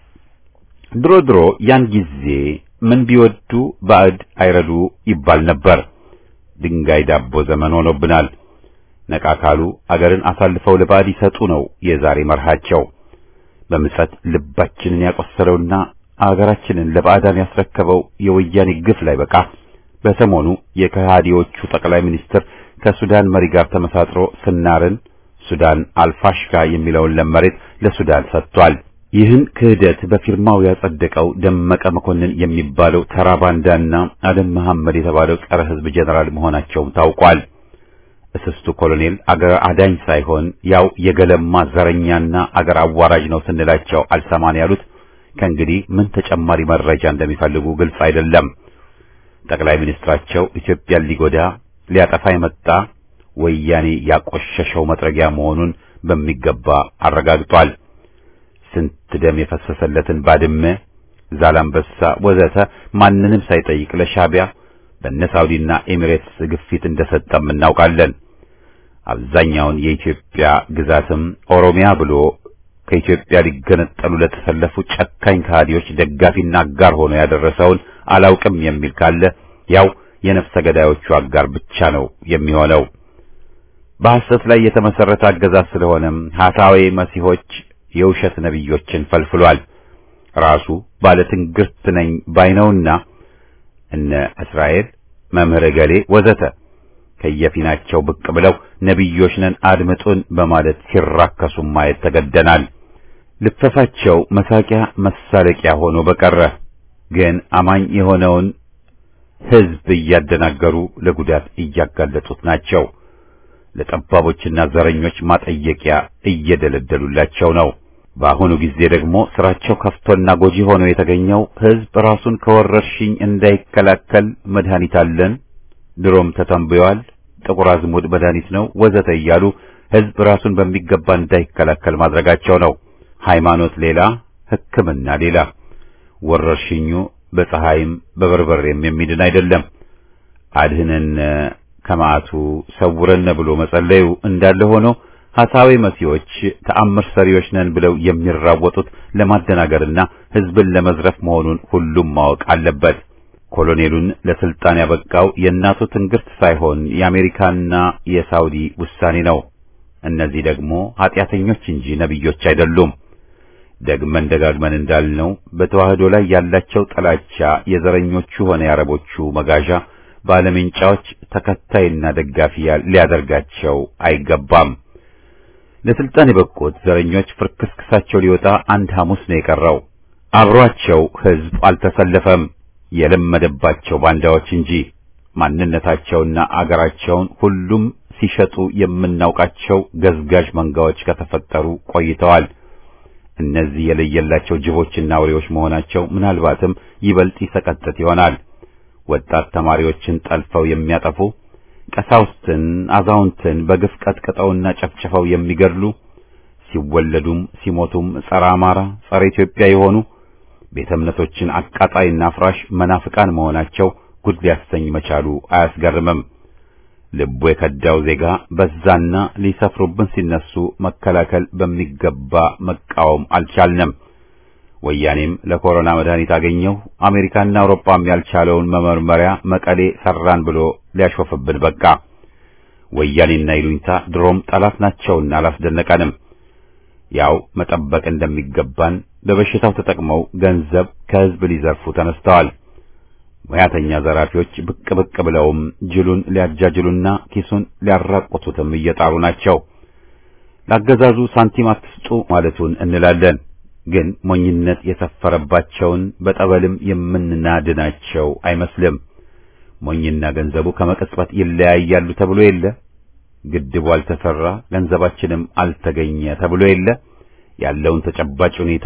ድሮ ድሮ ያን ጊዜ ምን ቢወዱ ባዕድ አይረዱ ይባል ነበር። ድንጋይ ዳቦ ዘመን ሆኖብናል። ነቃ ካሉ አገርን አሳልፈው ለባዕድ ይሰጡ ነው የዛሬ መርሃቸው። በምጸት ልባችንን ያቆሰለውና አገራችንን ለባዕዳን ያስረከበው የወያኔ ግፍ ላይ በቃ በሰሞኑ የከሃዲዎቹ ጠቅላይ ሚኒስትር ከሱዳን መሪ ጋር ተመሳጥሮ ስናርን ሱዳን አልፋሽካ የሚለውን ለመሬት ለሱዳን ሰጥቷል። ይህን ክህደት በፊርማው ያጸደቀው ደመቀ መኮንን የሚባለው ተራ ባንዳና አደም መሐመድ የተባለው ጸረ ሕዝብ ጀነራል መሆናቸውም ታውቋል። እስስቱ ኮሎኔል አገር አዳኝ ሳይሆን ያው የገለማ ዘረኛና አገር አዋራጅ ነው ስንላቸው አልሰማን ያሉት ከእንግዲህ ምን ተጨማሪ መረጃ እንደሚፈልጉ ግልጽ አይደለም። ጠቅላይ ሚኒስትራቸው ኢትዮጵያን ሊጎዳ ሊያጠፋ የመጣ ወያኔ ያቆሸሸው መጥረጊያ መሆኑን በሚገባ አረጋግጧል። ስንት ደም የፈሰሰለትን ባድመ፣ ዛላምበሳ ወዘተ ማንንም ሳይጠይቅ ለሻዕቢያ በነ ሳውዲና ኤሚሬትስ ግፊት እንደሰጠም እናውቃለን። አብዛኛውን የኢትዮጵያ ግዛትም ኦሮሚያ ብሎ ከኢትዮጵያ ሊገነጠሉ ለተሰለፉ ጨካኝ ከሃዲዎች ደጋፊና አጋር ሆኖ ያደረሰውን አላውቅም የሚል ካለ ያው የነፍሰ ገዳዮቹ አጋር ብቻ ነው የሚሆነው። በሐሰት ላይ የተመሰረተ አገዛዝ ስለሆነም ሐሳዊ መሲሆች የውሸት ነቢዮችን ፈልፍሏል። ራሱ ባለ ትንግርት ነኝ ባይነውና እነ እስራኤል መምህረ ገሌ ወዘተ ከየፊናቸው ብቅ ብለው ነቢዮች ነን አድምጡን በማለት ሲራከሱ ማየት ተገደናል። ልፈፋቸው መሳቂያ መሳለቂያ ሆኖ በቀረ ግን አማኝ የሆነውን ሕዝብ እያደናገሩ ለጉዳት እያጋለጡት ናቸው። ለጠባቦችና ዘረኞች ማጠየቂያ እየደለደሉላቸው ነው። በአሁኑ ጊዜ ደግሞ ስራቸው ከፍቶና ጎጂ ሆኖ የተገኘው ሕዝብ ራሱን ከወረርሽኝ እንዳይከላከል መድኃኒት አለን፣ ድሮም ተተንብዮአል፣ ጥቁር አዝሙድ መድኃኒት ነው ወዘተ እያሉ ሕዝብ ራሱን በሚገባ እንዳይከላከል ማድረጋቸው ነው። ሃይማኖት ሌላ፣ ሕክምና ሌላ። ወረርሽኙ በፀሐይም በበርበሬም የሚድን አይደለም። አድህነን ከመዓቱ ሰውረን ብሎ መጸለዩ እንዳለ ሆኖ ሐሳዊ መሲዎች ተአምር ሰሪዎች ነን ብለው የሚራወጡት ለማደናገርና ሕዝብን ለመዝረፍ መሆኑን ሁሉም ማወቅ አለበት። ኮሎኔሉን ለስልጣን ያበቃው የእናቱ ትንግርት ሳይሆን የአሜሪካና የሳውዲ ውሳኔ ነው። እነዚህ ደግሞ ኃጢአተኞች እንጂ ነቢዮች አይደሉም። ደግመን ደጋግመን እንዳልነው በተዋህዶ ላይ ያላቸው ጥላቻ የዘረኞቹ ሆነ የአረቦቹ መጋዣ ባለሜንጫዎች ተከታይና ደጋፊ ሊያደርጋቸው አይገባም። ለስልጣን የበቁት ዘረኞች ፍርክስክሳቸው ሊወጣ አንድ ሐሙስ ነው የቀረው። አብሯቸው ሕዝብ አልተሰለፈም፣ የለመደባቸው ባንዳዎች እንጂ ማንነታቸውና አገራቸውን ሁሉም ሲሸጡ የምናውቃቸው ገዝጋዥ መንጋዎች ከተፈጠሩ ቆይተዋል። እነዚህ የለየላቸው ጅቦችና አውሬዎች መሆናቸው ምናልባትም ይበልጥ ይሰቀጥጥ ይሆናል። ወጣት ተማሪዎችን ጠልፈው የሚያጠፉ ቀሳውስትን፣ አዛውንትን በግፍ ቀጥቅጠውና ጨፍጭፈው የሚገድሉ ሲወለዱም ሲሞቱም ጸረ አማራ፣ ጸረ ኢትዮጵያ የሆኑ ቤተ እምነቶችን አቃጣይና አፍራሽ መናፍቃን መሆናቸው ጉድ ሊያሰኝ መቻሉ አያስገርምም። ልቡ የከዳው ዜጋ በዛና ሊሰፍሩብን ሲነሱ መከላከል በሚገባ መቃወም አልቻልንም። ወያኔም ለኮሮና መድኃኒት አገኘው አሜሪካና አውሮፓም ያልቻለውን መመርመሪያ መቀሌ ሰራን ብሎ ሊያሾፍብን በቃ። ወያኔና ይሉኝታ ድሮም ጠላት ናቸውና አላስደነቀንም። ያው መጠበቅ እንደሚገባን በበሽታው ተጠቅመው ገንዘብ ከሕዝብ ሊዘርፉ ተነስተዋል። ሙያተኛ ዘራፊዎች ብቅ ብቅ ብለውም ጅሉን ሊያጃጅሉና ኪሱን ሊያራቁቱትም እየጣሩ ናቸው። ለአገዛዙ ሳንቲም አትስጡ ማለቱን እንላለን። ግን ሞኝነት የሰፈረባቸውን በጠበልም የምንናድናቸው አይመስልም። ሞኝና ገንዘቡ ከመቀጽበት ይለያያሉ ተብሎ የለ ግድቡ አልተሰራ ገንዘባችንም አልተገኘ ተብሎ የለ ያለውን ተጨባጭ ሁኔታ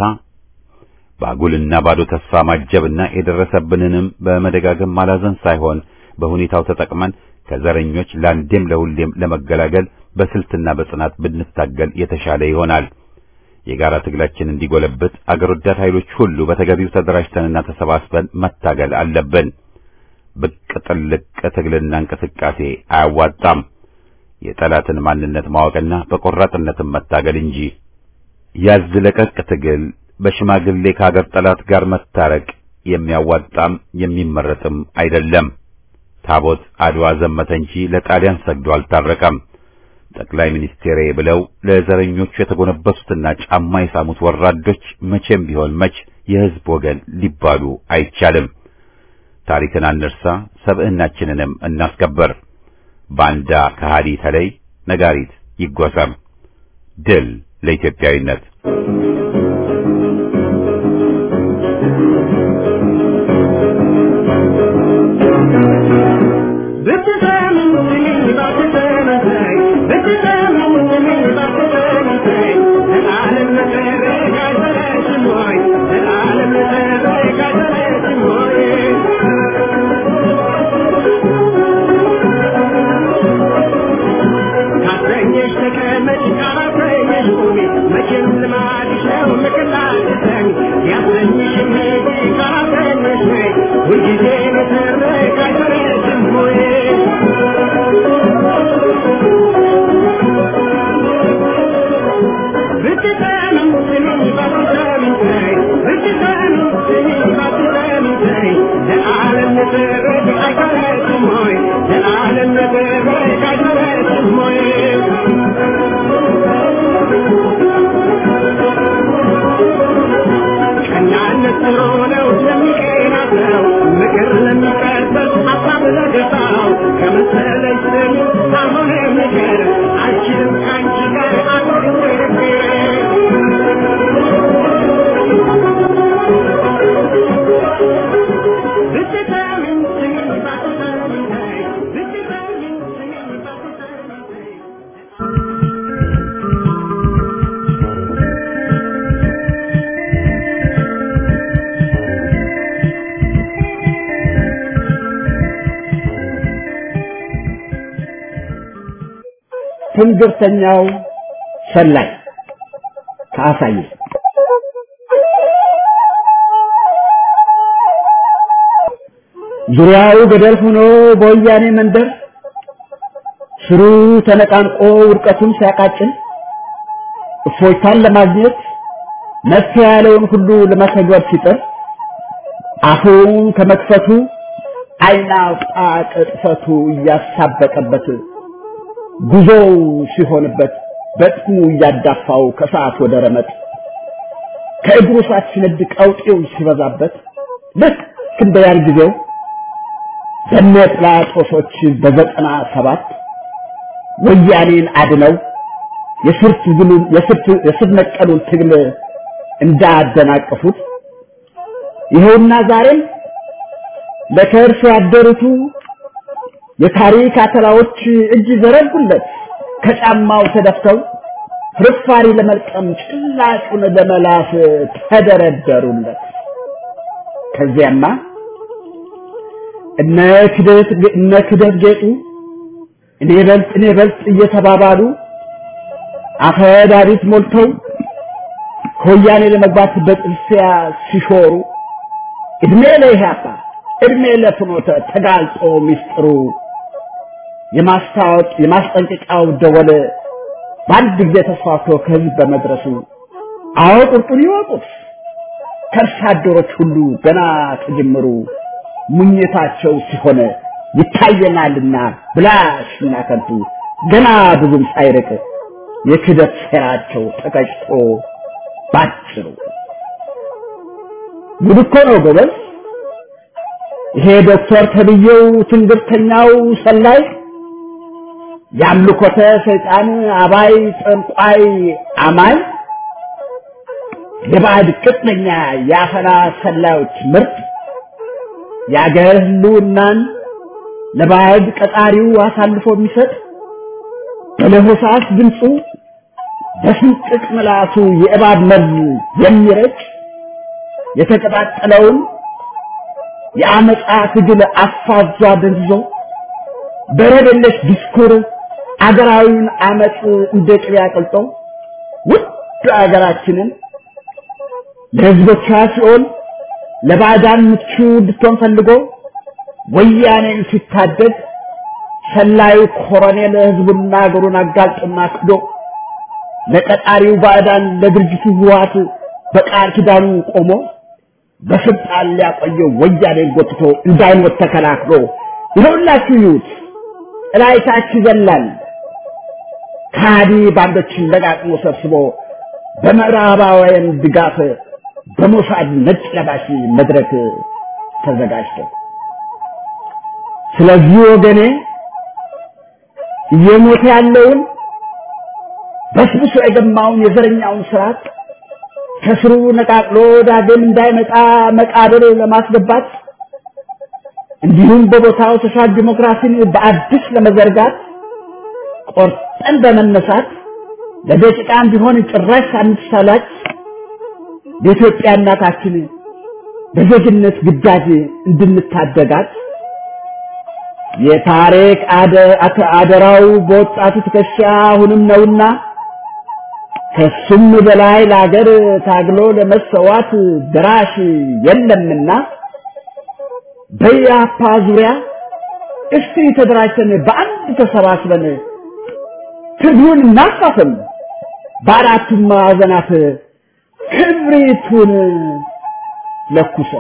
በአጉልና ባዶ ተስፋ ማጀብና የደረሰብንንም በመደጋገም ማላዘን ሳይሆን በሁኔታው ተጠቅመን ከዘረኞች ለአንዴም ለሁሌም ለመገላገል በስልትና በጽናት ብንታገል የተሻለ ይሆናል። የጋራ ትግላችን እንዲጎለብት አገር ወዳድ ኃይሎች ሁሉ በተገቢው ተደራጅተንና ተሰባስበን መታገል አለብን። ብቅ ጥልቅ ትግልና እንቅስቃሴ አያዋጣም። የጠላትን ማንነት ማወቅና በቆራጥነትም መታገል እንጂ ያዝ ለቀቅ ትግል በሽማግሌ ከአገር ጠላት ጋር መታረቅ የሚያዋጣም የሚመረጥም አይደለም። ታቦት አድዋ ዘመተ እንጂ ለጣሊያን ሰግዶ አልታረቀም። ጠቅላይ ሚኒስቴሬ ብለው ለዘረኞቹ የተጎነበሱትና ጫማ የሳሙት ወራዶች መቼም ቢሆን መች የሕዝብ ወገን ሊባሉ አይቻልም። ታሪክን አንርሳ፣ ሰብዕናችንንም እናስከበር። ባንዳ ከሃዲ ተለይ፣ ነጋሪት ይጎሰም። ድል ለኢትዮጵያዊነት! Thank you. ትንግርተኛው ሰላይ ከአሳየ ዙሪያው ገደል ሆኖ በወያኔ መንደር ስሩ ተነቃንቆ ውድቀቱን ሲያቃጭል እፎይታን ለማግኘት መፍትሄ ያለውን ሁሉ ለመተግበር ሲጥር አፉን ከመክፈቱ ዓይን አውጣ ቅጥፈቱ እያሳበቀበት ጉዞው ሲሆንበት በጥሙ እያዳፋው ከሰዓት ወደ ረመጥ ከእግሩ ሰዓት ሲነድ ቀውጤው ሲበዛበት ልክ እንደ ያን ጊዜው በነ ጲላጦሶች በዘጠና ሰባት ወያኔን አድነው የስር ነቀሉን ትግል እንዳደናቀፉት ይኸውና ዛሬም ለከርስ ያደሩቱ የታሪክ አተላዎች እጅ ዘረጉለት ከጫማው ተደፍተው ፍርፋሪ ለመልቀም ጭላጩን ለመላስ ተደረደሩለት። ከዚያማ እነ ክደት እነ ክደት ጌጡ እኔ በልጥ እኔ በልጥ እየተባባሉ አፈዳሪት ሞልተው ከወያኔ ለመግባት በጥልፊያ ሲሾሩ እድሜ ለኢህአፓ እድሜ ለፍኖተ ተጋልጦ ሚስጥሩ የማስታወቅ የማስጠንቀቂያው ደወል በአንድ ጊዜ ተስፋፍቶ ከህዝብ በመድረሱ አዎ ቁርጡን ይወቁት ከእርስ አደሮች ሁሉ ገና ከጅምሩ ሙኝታቸው ሲሆን ይታየናልና ብላሽና ከንቱ ገና ብዙም ሳይርቅ የክደት ሴራቸው ተቀጭቶ ባጭሩ ጉድ እኮ ነው ጎበዝ። ይሄ ዶክተር ተብዬው ትንግርተኛው ሰላይ የአምልኮተ ሰይጣን አባይ ጠንቋይ አማኝ የባዕድ ቅጥነኛ የአፈና ሰላዮች ምርጥ የአገር ህልውናን ለባዕድ ቀጣሪው አሳልፎ የሚሰጥ በለሆሳስ ድምፁ በስንጥቅ ምላሱ የእባብ መርዝ የሚረጭ የተቀጣጠለውን የአመፃ ትግል አፋዟ ደንዝዞ በረደለሽ ዲስኩር አገራዊውን አመፅ እንደ ቅቤ አቅልጦ ውድ አገራችንን ለህዝቦቿ ሲኦል ለባዕዳን ምቹ እንድትሆን ፈልጎ ወያኔን ሲታደግ ሰላዩ ኮሎኔል ህዝቡና አገሩን አጋልጦና ክዶ ለቀጣሪው ባዕዳን ለድርጅቱ ህወሓት በቃል ኪዳኑ ቆሞ በስልጣን ሊያቆየው ወያኔን ጎትቶ እንዳይሞት ተከላክሎ ይኸውላችሁ ይዩት እላይታች ይዘላል ከሃዲ ባንዶችን ለቃቅሞ ሰብስቦ በምዕራባውያን ድጋፍ በሞሳድ ነጭ ለባሽ መድረክ ተዘጋጅቶ ስለዚህ ወገኔ እየሞተ ያለውን በስብሶ የገማውን የዘረኛውን ስርዓት ከስሩ ነቃቅሎ ዳግም እንዳይመጣ መቃብር ለማስገባት እንዲሁም በቦታው ሶሻል ዲሞክራሲን በአዲስ ለመዘርጋት ቆርጠን በመነሳት ለደቂቃም ቢሆን ጭራሽ ሳንሳላች የኢትዮጵያ እናታችን በዜግነት ግዳጅ እንድንታደጋት የታሪክ አደራው በወጣቱ ትከሻ አሁንም ነውና ከሱም በላይ ለአገር ታግሎ ለመሰዋት ድራሽ የለምና በያፓ ዙሪያ እስቲ ተደራጅተን በአንድ ተሰባስበን ትግሉን እናፋፍም፣ በአራቱም ማዕዘናት ክብሪቱን ለኩሰን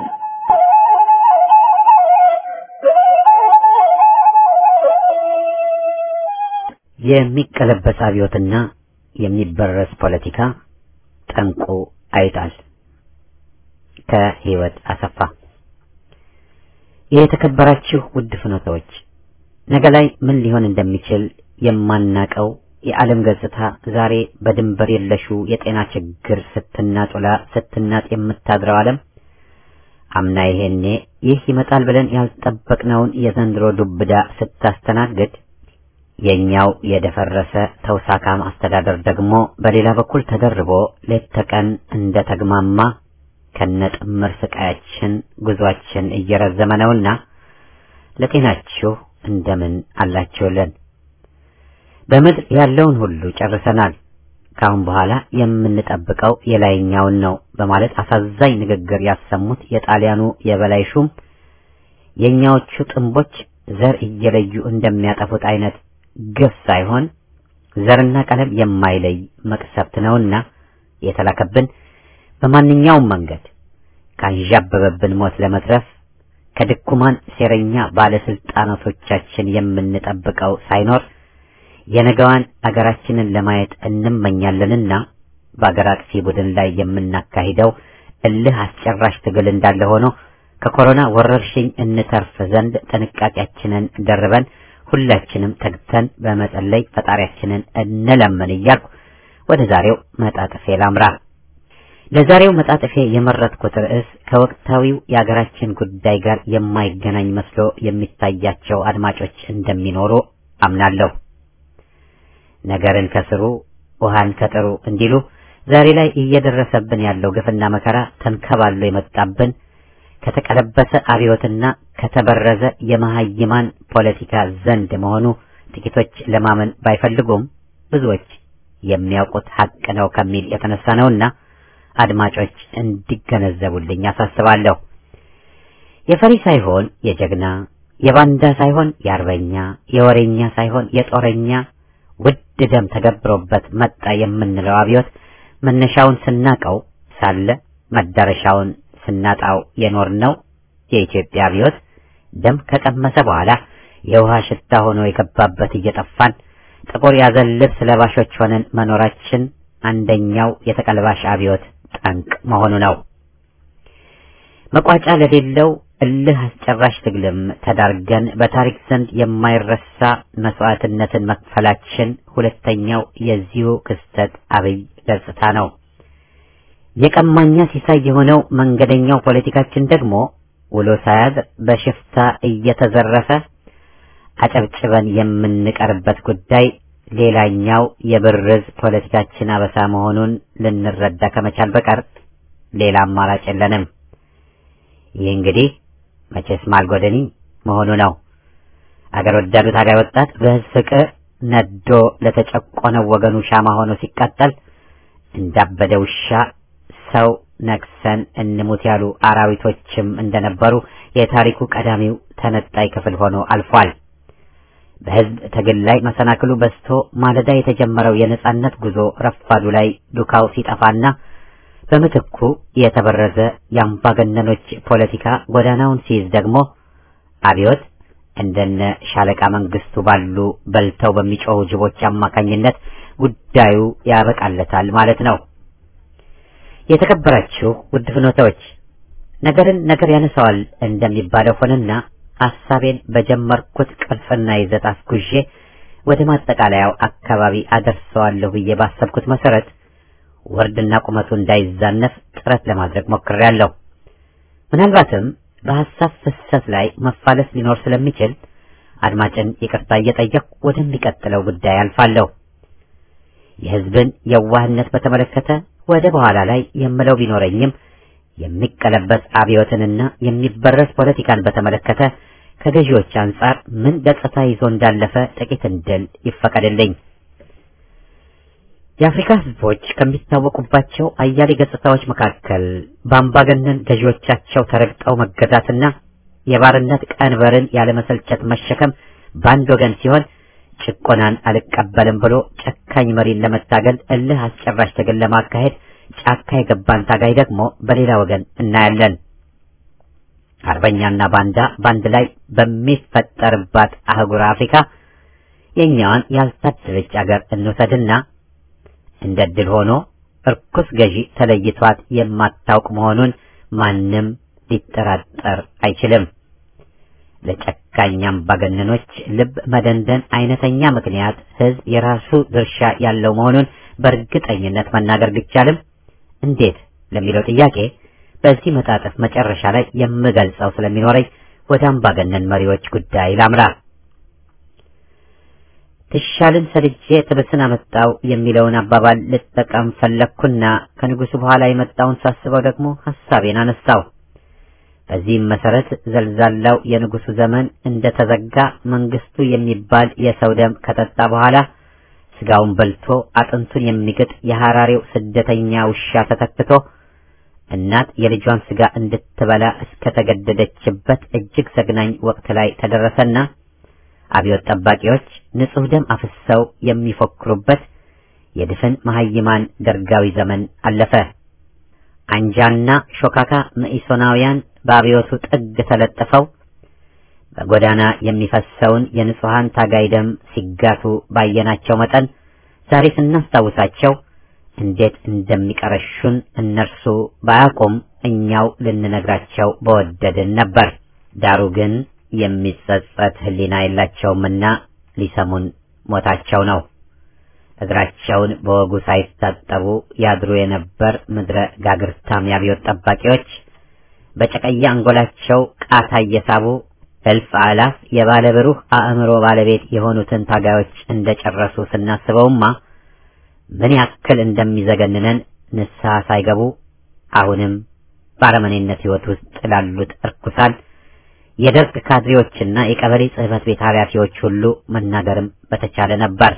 የሚቀለበስ አብዮትና የሚበረስ ፖለቲካ ጠንቁ አይጣል። ከህይወት አሰፋ። የተከበራችሁ ውድ ፍኖተዎች፣ ነገ ላይ ምን ሊሆን እንደሚችል የማናቀው የዓለም ገጽታ ዛሬ በድንበር የለሹ የጤና ችግር ስትናጡላ ስትናጥ የምታድረው ዓለም አምና ይሄኔ ይህ ይመጣል ብለን ያልጠበቅነውን የዘንድሮ ዱብዳ ስታስተናግድ የኛው የደፈረሰ ተውሳካም አስተዳደር ደግሞ በሌላ በኩል ተደርቦ ሌት ተቀን እንደ ተግማማ ከነጥምር ስቃያችን ጉዟችን እየረዘመ ነውና ለጤናችሁ እንደምን አላችሁልን? በምድር ያለውን ሁሉ ጨርሰናል። ከአሁን በኋላ የምንጠብቀው የላይኛውን ነው በማለት አሳዛኝ ንግግር ያሰሙት የጣሊያኑ የበላይ ሹም የእኛዎቹ ጥንቦች ዘር እየለዩ እንደሚያጠፉት አይነት ግፍ ሳይሆን ዘርና ቀለም የማይለይ መቅሰፍት ነውና የተላከብን በማንኛውም መንገድ ካንዣበበብን ሞት ለመትረፍ ከድኩማን ሴረኛ ባለስልጣናቶቻችን የምንጠብቀው ሳይኖር የነገዋን አገራችንን ለማየት እንመኛለንና በአገር አጥፊ ቡድን ላይ የምናካሂደው እልህ አስጨራሽ ትግል እንዳለ ሆኖ ከኮሮና ወረርሽኝ እንተርፍ ዘንድ ጥንቃቄያችንን ደርበን ሁላችንም ተግተን በመጸለይ ፈጣሪያችንን እንለምን እያልኩ ወደ ዛሬው መጣጥፌ ላምራ። ለዛሬው መጣጥፌ የመረጥኩት ርዕስ ከወቅታዊው የአገራችን ጉዳይ ጋር የማይገናኝ መስሎ የሚታያቸው አድማጮች እንደሚኖሩ አምናለሁ። ነገርን ከስሩ ውሃን ከጥሩ እንዲሉ ዛሬ ላይ እየደረሰብን ያለው ግፍና መከራ ተንከባሎ የመጣብን ከተቀለበሰ አብዮትና ከተበረዘ የመሀይማን ፖለቲካ ዘንድ መሆኑ ጥቂቶች ለማመን ባይፈልጉም ብዙዎች የሚያውቁት ሀቅ ነው ከሚል የተነሳ ነውና አድማጮች እንዲገነዘቡልኝ አሳስባለሁ። የፈሪ ሳይሆን የጀግና የባንዳ ሳይሆን የአርበኛ የወሬኛ ሳይሆን የጦረኛ ውድ ደም ተገብሮበት መጣ የምንለው አብዮት መነሻውን ስናቀው ሳለ መዳረሻውን ስናጣው የኖርነው የኢትዮጵያ አብዮት ደም ከቀመሰ በኋላ የውሃ ሽታ ሆኖ የገባበት እየጠፋን ጥቁር ያዘን ልብስ ለባሾች ሆነን መኖራችን አንደኛው የተቀልባሽ አብዮት ጠንቅ መሆኑ ነው። መቋጫ ለሌለው እልህ አስጨራሽ ትግልም ተዳርገን በታሪክ ዘንድ የማይረሳ መስዋዕትነትን መክፈላችን ሁለተኛው የዚሁ ክስተት አብይ ገጽታ ነው። የቀማኛ ሲሳይ የሆነው መንገደኛው ፖለቲካችን ደግሞ ውሎ ሳያድር በሽፍታ እየተዘረፈ አጨብጭበን የምንቀርበት ጉዳይ ሌላኛው የብርዝ ፖለቲካችን አበሳ መሆኑን ልንረዳ ከመቻል በቀር ሌላ አማራጭ የለንም። ይህ እንግዲህ መቼስ ማልጎደኒ መሆኑ ነው። አገር ወዳዱ ታጋይ ወጣት በሕዝብ ፍቅር ነዶ ለተጨቆነው ወገኑ ሻማ ሆኖ ሲቃጠል እንዳበደ ውሻ ሰው ነክሰን እንሙት ያሉ አራዊቶችም እንደነበሩ የታሪኩ ቀዳሚው ተነጣይ ክፍል ሆኖ አልፏል። በሕዝብ ትግል ላይ መሰናክሉ በዝቶ ማለዳ የተጀመረው የነጻነት ጉዞ ረፋዱ ላይ ዱካው ሲጠፋና በምትኩ የተበረዘ የአምባገነኖች ፖለቲካ ጎዳናውን ሲይዝ ደግሞ አብዮት እንደነ ሻለቃ መንግስቱ ባሉ በልተው በሚጮሁ ጅቦች አማካኝነት ጉዳዩ ያበቃለታል ማለት ነው። የተከበራችሁ ውድ ፍኖታዎች ነገርን ነገር ያነሳዋል እንደሚባለው ሆነና ሐሳቤን በጀመርኩት ቅርጽና ይዘት አስጉዤ ወደ ማጠቃለያው አካባቢ አደርሰዋለሁ ብዬ ባሰብኩት መሰረት ወርድና ቁመቱ እንዳይዛነፍ ጥረት ለማድረግ ሞክሬያለሁ። ምናልባትም በሐሳብ ፍሰት ላይ መፋለስ ሊኖር ስለሚችል አድማጭን ይቅርታ እየጠየቅኩ ወደሚቀጥለው ጉዳይ አልፋለሁ። የሕዝብን የዋህነት በተመለከተ ወደ በኋላ ላይ የምለው ቢኖረኝም የሚቀለበስ አብዮትንና የሚበረስ ፖለቲካን በተመለከተ ከገዢዎች አንጻር ምን ገጽታ ይዞ እንዳለፈ ጥቂት እንድል ይፈቀድልኝ። የአፍሪካ ሕዝቦች ከሚታወቁባቸው አያሌ ገጽታዎች መካከል በአምባገነን ገዢዎቻቸው ተረግጠው መገዛትና የባርነት ቀንበርን ያለመሰልቸት መሸከም በአንድ ወገን ሲሆን ጭቆናን አልቀበልም ብሎ ጨካኝ መሪን ለመታገል እልህ አስጨራሽ ትግል ለማካሄድ ጫካ የገባን ታጋይ ደግሞ በሌላ ወገን እናያለን። አርበኛና ባንዳ በአንድ ላይ በሚፈጠርባት አህጉር አፍሪካ የኛዋን ያልታደለች አገር እንውሰድና እንደ ድል ሆኖ እርኩስ ገዢ ተለይቷት የማታውቅ መሆኑን ማንም ሊጠራጠር አይችልም። ለጨካኝ አምባገነኖች ልብ መደንደን አይነተኛ ምክንያት ሕዝብ የራሱ ድርሻ ያለው መሆኑን በእርግጠኝነት መናገር ቢቻልም እንዴት ለሚለው ጥያቄ በዚህ መጣጥፍ መጨረሻ ላይ የምገልጸው ስለሚኖረኝ ወደ አምባገነን መሪዎች ጉዳይ ላምራ። ትሻልን ሰልጄ ትብስን አመጣው የሚለውን አባባል ልጠቀም ፈለግኩና ከንጉሱ በኋላ የመጣውን ሳስበው ደግሞ ሐሳቤን አነሳው። በዚህም መሰረት ዘልዛላው የንጉሱ ዘመን እንደተዘጋ መንግስቱ የሚባል የሰው ደም ከጠጣ በኋላ ስጋውን በልቶ አጥንቱን የሚግጥ የሐራሬው ስደተኛ ውሻ ተተክቶ እናት የልጇን ስጋ እንድትበላ እስከተገደደችበት እጅግ ዘግናኝ ወቅት ላይ ተደረሰና አብዮት ጠባቂዎች ንጹሕ ደም አፍሰው የሚፎክሩበት የድፍን መሐይማን ደርጋዊ ዘመን አለፈ። አንጃና ሾካካ መኢሶናውያን በአብዮቱ ጥግ ተለጥፈው በጎዳና የሚፈሰውን የንጹሐን ታጋይ ደም ሲጋቱ ባየናቸው መጠን ዛሬ ስናስታውሳቸው እንዴት እንደሚቀረሹን እነርሱ ባያውቁም እኛው ልንነግራቸው በወደድን ነበር። ዳሩ ግን የሚጸጸት ሕሊና የላቸውምና ሊሰሙን ሞታቸው ነው። እግራቸውን በወጉ ሳይታጠቡ ያድሩ የነበር ምድረ ጋግርታም የአብዮት ጠባቂዎች በጨቀየ አንጎላቸው ቃታ እየሳቡ እልፍ አላፍ የባለ ብሩህ አእምሮ ባለቤት የሆኑትን ታጋዮች እንደጨረሱ ስናስበውማ ምን ያክል እንደሚዘገንነን ንስሐ ሳይገቡ አሁንም በአረመኔነት ሕይወት ውስጥ ላሉት እርኩሳን የደርግ ካድሬዎችና የቀበሌ ጽሕፈት ቤት ኃላፊዎች ሁሉ መናገርም በተቻለ ነበር።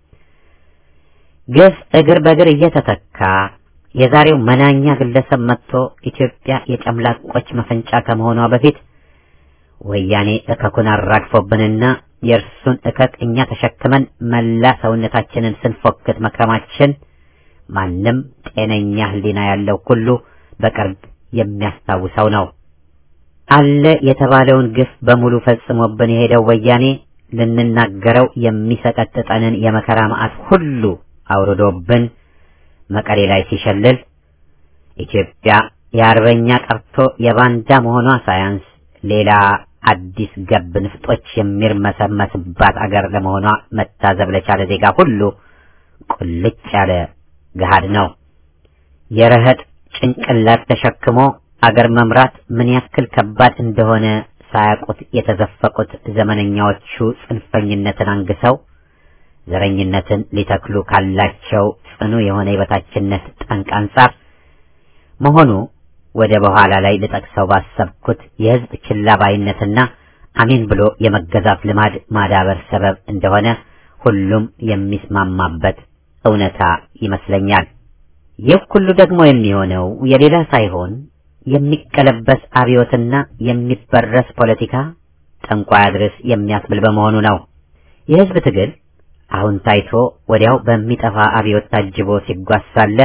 ግፍ እግር በእግር እየተተካ የዛሬው መናኛ ግለሰብ መጥቶ ኢትዮጵያ የጨምላቆች መፈንጫ ከመሆኗ በፊት ወያኔ እከኩን አራግፎብንና የእርሱን እከክ እኛ ተሸክመን መላ ሰውነታችንን ስንፎክት መክረማችን ማንም ጤነኛ ሕሊና ያለው ሁሉ በቅርብ የሚያስታውሰው ነው። አለ የተባለውን ግፍ በሙሉ ፈጽሞብን የሄደው ወያኔ ልንናገረው የሚሰቀጥጠንን የመከራ መዓት ሁሉ አውርዶብን መቀሌ ላይ ሲሸልል ኢትዮጵያ የአርበኛ ቀርቶ የባንዳ መሆኗ ሳያንስ ሌላ አዲስ ገብ ንፍጦች የሚርመሰመስባት አገር ለመሆኗ መታዘብ ለቻለ ዜጋ ሁሉ ቁልጭ ያለ ገሃድ ነው። የረህጥ ጭንቅላት ተሸክሞ አገር መምራት ምን ያክል ከባድ እንደሆነ ሳያውቁት የተዘፈቁት ዘመነኛዎቹ ጽንፈኝነትን አንግሰው ዘረኝነትን ሊተክሉ ካላቸው ጽኑ የሆነ የበታችነት ጠንቅ አንጻር መሆኑ ወደ በኋላ ላይ ልጠቅሰው ባሰብኩት የሕዝብ ችላ ባይነትና አሜን ብሎ የመገዛት ልማድ ማዳበር ሰበብ እንደሆነ ሁሉም የሚስማማበት እውነታ ይመስለኛል። ይህ ሁሉ ደግሞ የሚሆነው የሌላ ሳይሆን የሚቀለበስ አብዮትና የሚበረስ ፖለቲካ ጠንቋይ አድርስ የሚያስብል በመሆኑ ነው። የሕዝብ ትግል አሁን ታይቶ ወዲያው በሚጠፋ አብዮት ታጅቦ ሲጓዝ ሳለ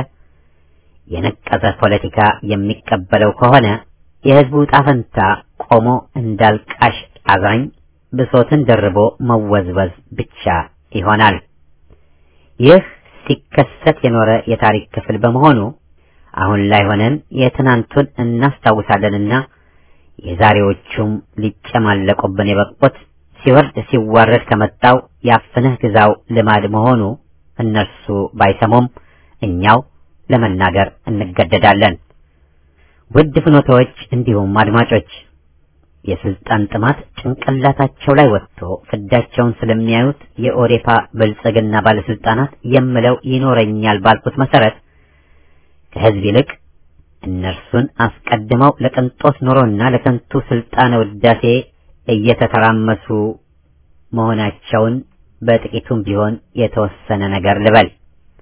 የነቀዘ ፖለቲካ የሚቀበለው ከሆነ የሕዝቡ ዕጣ ፈንታ ቆሞ እንዳልቃሽ አዛኝ ብሶትን ደርቦ መወዝወዝ ብቻ ይሆናል። ይህ ሲከሰት የኖረ የታሪክ ክፍል በመሆኑ አሁን ላይ ሆነን የትናንቱን እናስታውሳለንና የዛሬዎቹም ሊጨማለቁብን የበቁት ሲወርድ ሲዋረድ ከመጣው ያፍንህ ግዛው ልማድ መሆኑ እነርሱ ባይሰሙም እኛው ለመናገር እንገደዳለን። ውድ ፍኖቶች እንዲሁም አድማጮች የስልጣን ጥማት ጭንቅላታቸው ላይ ወጥቶ ፍዳቸውን ስለሚያዩት የኦዴፓ ብልጽግና ባለስልጣናት የምለው ይኖረኛል ባልኩት መሰረት ከህዝብ ይልቅ እነርሱን አስቀድመው ለቅንጦት ኑሮና ለከንቱ ስልጣነ ውዳሴ እየተተራመሱ መሆናቸውን በጥቂቱም ቢሆን የተወሰነ ነገር ልበል።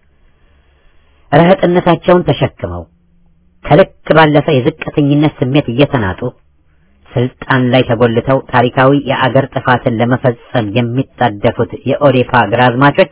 ረህጥነታቸውን ተሸክመው ከልክ ባለፈ የዝቅተኝነት ስሜት እየተናጡ ስልጣን ላይ ተጎልተው ታሪካዊ የአገር ጥፋትን ለመፈጸም የሚጣደፉት የኦዴፓ ግራዝማቾች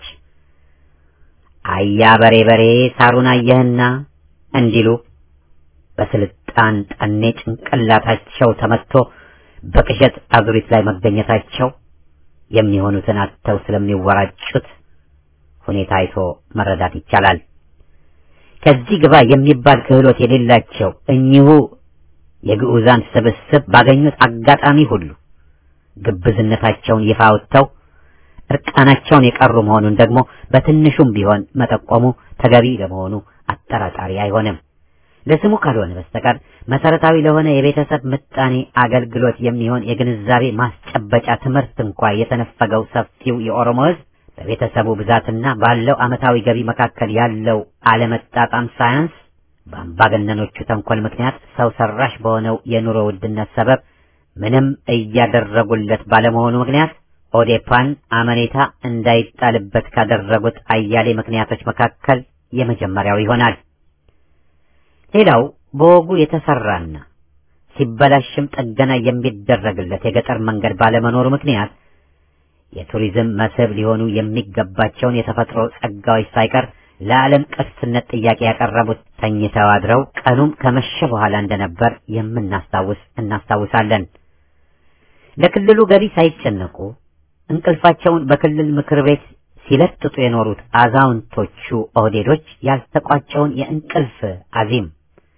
አያ በሬ በሬ ሳሩን አየህና እንዲሉ በስልጣን ጠኔ ጭንቅላታቸው ተመትቶ በቅዠት አዙሪት ላይ መገኘታቸው የሚሆኑትን አጥተው ስለሚወራጩት ሁኔታ አይቶ መረዳት ይቻላል። ከዚህ ግባ የሚባል ክህሎት የሌላቸው እኚሁ የግዑዛን ስብስብ ባገኙት አጋጣሚ ሁሉ ግብዝነታቸውን ይፋ አውጥተው እርቃናቸውን የቀሩ መሆኑን ደግሞ በትንሹም ቢሆን መጠቆሙ ተገቢ ለመሆኑ አጠራጣሪ አይሆንም። ለስሙ ካልሆነ በስተቀር መሰረታዊ ለሆነ የቤተሰብ ምጣኔ አገልግሎት የሚሆን የግንዛቤ ማስጨበጫ ትምህርት እንኳ የተነፈገው ሰፊው የኦሮሞ ሕዝብ በቤተሰቡ ብዛትና ባለው ዓመታዊ ገቢ መካከል ያለው አለመጣጣም ሳያንስ በአምባገነኖቹ ተንኮል ምክንያት ሰው ሰራሽ በሆነው የኑሮ ውድነት ሰበብ ምንም እያደረጉለት ባለመሆኑ ምክንያት ኦዴፓን አመኔታ እንዳይጣልበት ካደረጉት አያሌ ምክንያቶች መካከል የመጀመሪያው ይሆናል። ሌላው በወጉ የተሰራና ሲበላሽም ጥገና የሚደረግለት የገጠር መንገድ ባለመኖሩ ምክንያት የቱሪዝም መስህብ ሊሆኑ የሚገባቸውን የተፈጥሮ ጸጋዎች ሳይቀር ለዓለም ቅርስነት ጥያቄ ያቀረቡት ተኝተው አድረው ቀኑም ከመሸ በኋላ እንደነበር የምናስታውስ እናስታውሳለን። ለክልሉ ገቢ ሳይጨነቁ እንቅልፋቸውን በክልል ምክር ቤት ሲለጥጡ የኖሩት አዛውንቶቹ ኦህዴዶች ያልተቋጨውን የእንቅልፍ አዚም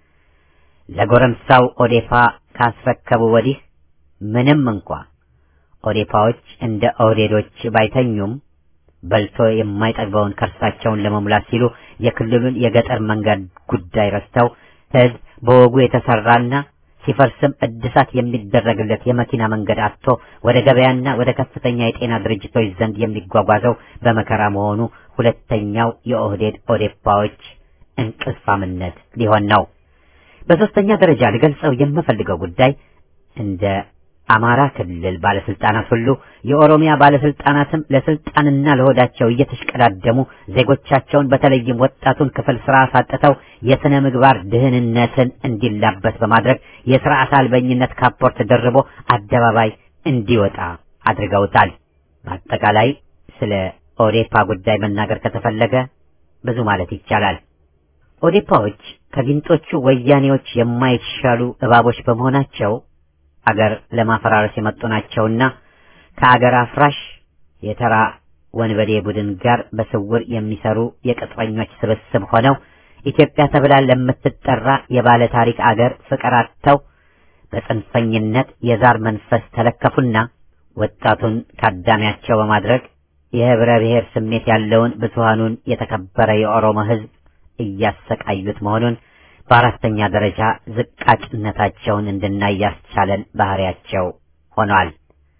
ለጎረምሳው ኦዴፓ ካስረከቡ ወዲህ ምንም እንኳ ኦዴፓዎች እንደ ኦህዴዶች ባይተኙም በልቶ የማይጠግበውን ከርሳቸውን ለመሙላት ሲሉ የክልሉን የገጠር መንገድ ጉዳይ ረስተው ሕዝብ በወጉ የተሰራና ሲፈርስም እድሳት የሚደረግለት የመኪና መንገድ አጥቶ ወደ ገበያና ወደ ከፍተኛ የጤና ድርጅቶች ዘንድ የሚጓጓዘው በመከራ መሆኑ ሁለተኛው የኦህዴድ ኦዴፓዎች እንቅልፋምነት ሊሆን ነው። በሶስተኛ ደረጃ ልገልጸው የምፈልገው ጉዳይ እንደ አማራ ክልል ባለስልጣናት ሁሉ የኦሮሚያ ባለስልጣናትም ለስልጣንና ለሆዳቸው እየተሽቀዳደሙ ዜጎቻቸውን በተለይም ወጣቱን ክፍል ስራ አሳጥተው የስነ ምግባር ድህንነትን እንዲላበስ በማድረግ የስርዓት አልበኝነት ካፖርት ደርቦ አደባባይ እንዲወጣ አድርገውታል። በአጠቃላይ ስለ ኦዴፓ ጉዳይ መናገር ከተፈለገ ብዙ ማለት ይቻላል። ኦዴፓዎች ከጊንጦቹ ወያኔዎች የማይሻሉ እባቦች በመሆናቸው አገር ለማፈራረስ የመጡ ናቸውና ከአገር አፍራሽ የተራ ወንበዴ ቡድን ጋር በስውር የሚሰሩ የቅጥረኞች ስብስብ ሆነው ኢትዮጵያ ተብላ ለምትጠራ የባለ ታሪክ አገር ፍቅር አጥተው በጽንፈኝነት የዛር መንፈስ ተለከፉና ወጣቱን ካዳሚያቸው በማድረግ የህብረ ብሔር ስሜት ያለውን ብዙሃኑን የተከበረ የኦሮሞ ሕዝብ እያሰቃዩት መሆኑን በአራተኛ ደረጃ ዝቃጭነታቸውን እንድናይ ያስቻለን ባህሪያቸው ሆኗል።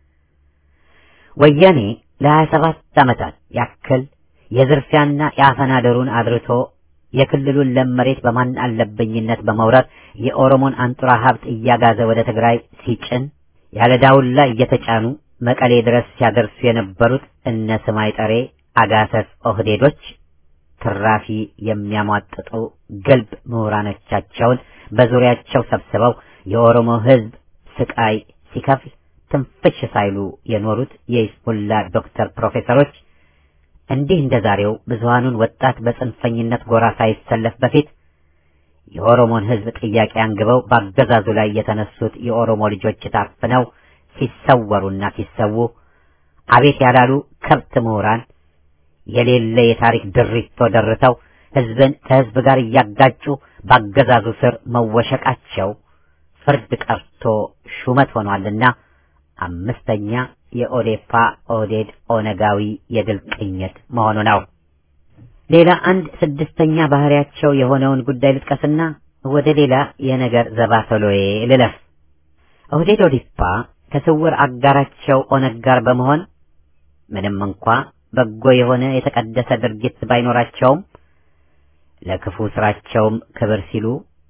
ወያኔ ለሀያ ሰባት ዓመታት ያክል የዝርፊያና የአፈና ደሩን አድርቶ የክልሉን ለም መሬት በማን አለብኝነት በመውረር የኦሮሞን አንጡራ ሀብት እያጋዘ ወደ ትግራይ ሲጭን ያለ ዳውላ እየተጫኑ መቀሌ ድረስ ሲያደርሱ የነበሩት እነ ስማይ ጠሬ አጋሰስ ኦህዴዶች ትራፊ የሚያሟጥጡ ግልብ ምሁራኖቻቸውን በዙሪያቸው ሰብስበው የኦሮሞ ሕዝብ ስቃይ ሲከፍል ትንፍሽ ሳይሉ የኖሩት የኢስሙላ ዶክተር ፕሮፌሰሮች እንዲህ እንደ ዛሬው ብዙሃኑን ወጣት በጽንፈኝነት ጎራ ሳይሰለፍ በፊት የኦሮሞን ሕዝብ ጥያቄ አንግበው በአገዛዙ ላይ የተነሱት የኦሮሞ ልጆች ታፍነው ሲሰወሩና ሲሰዉ አቤት ያላሉ ከብት ምሁራን የሌለ የታሪክ ድሪቶ ደርተው ሕዝብን ከሕዝብ ጋር እያጋጩ በአገዛዙ ስር መወሸቃቸው ፍርድ ቀርቶ ሹመት ሆኗልና አምስተኛ የኦዴፓ ኦህዴድ ኦነጋዊ የድል ቅኝት መሆኑ ነው። ሌላ አንድ ስድስተኛ ባህሪያቸው የሆነውን ጉዳይ ልጥቀስና ወደ ሌላ የነገር ዘባተሎዬ ልለፍ። ኦህዴድ ኦዲፓ ከስውር አጋራቸው ኦነግ ጋር በመሆን ምንም እንኳ በጎ የሆነ የተቀደሰ ድርጊት ባይኖራቸውም ለክፉ ስራቸውም ክብር ሲሉ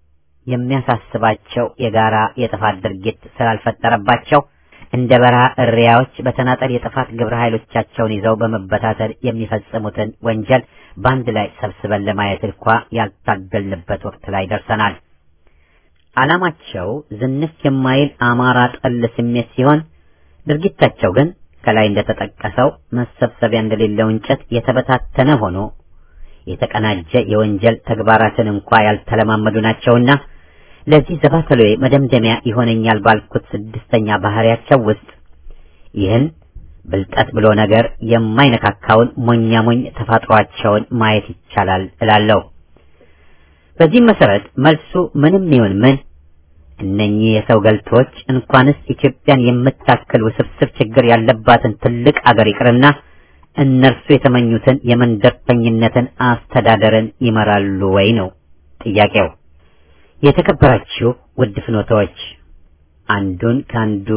የሚያሳስባቸው የጋራ የጥፋት ድርጊት ስላልፈጠረባቸው እንደ በረሃ እሪያዎች በተናጠል የጥፋት ግብረ ኃይሎቻቸውን ይዘው በመበታተል የሚፈጽሙትን ወንጀል በአንድ ላይ ሰብስበን ለማየት እንኳ ያልታገልንበት ወቅት ላይ ደርሰናል። ዓላማቸው ዝንፍ የማይል አማራ ጠል ስሜት ሲሆን ድርጊታቸው ግን ከላይ እንደተጠቀሰው መሰብሰቢያ እንደሌለው እንጨት የተበታተነ ሆኖ የተቀናጀ የወንጀል ተግባራትን እንኳ ያልተለማመዱ ናቸውና ለዚህ ዘባተሎዬ መደምደሚያ ይሆነኛል ባልኩት ስድስተኛ ባህሪያቸው ውስጥ ይህን ብልጠት ብሎ ነገር የማይነካካውን ሞኛ ሞኝ ተፋጥሯቸውን ማየት ይቻላል እላለሁ። በዚህም መሰረት መልሱ ምንም ይሁን ምን እነኚህ የሰው ገልቶች እንኳንስ ኢትዮጵያን የምታክል ውስብስብ ችግር ያለባትን ትልቅ አገር ይቅርና እነርሱ የተመኙትን የመንደርተኝነትን አስተዳደርን ይመራሉ ወይ ነው ጥያቄው። የተከበራችሁ ውድ ፍኖታዎች፣ አንዱን ከአንዱ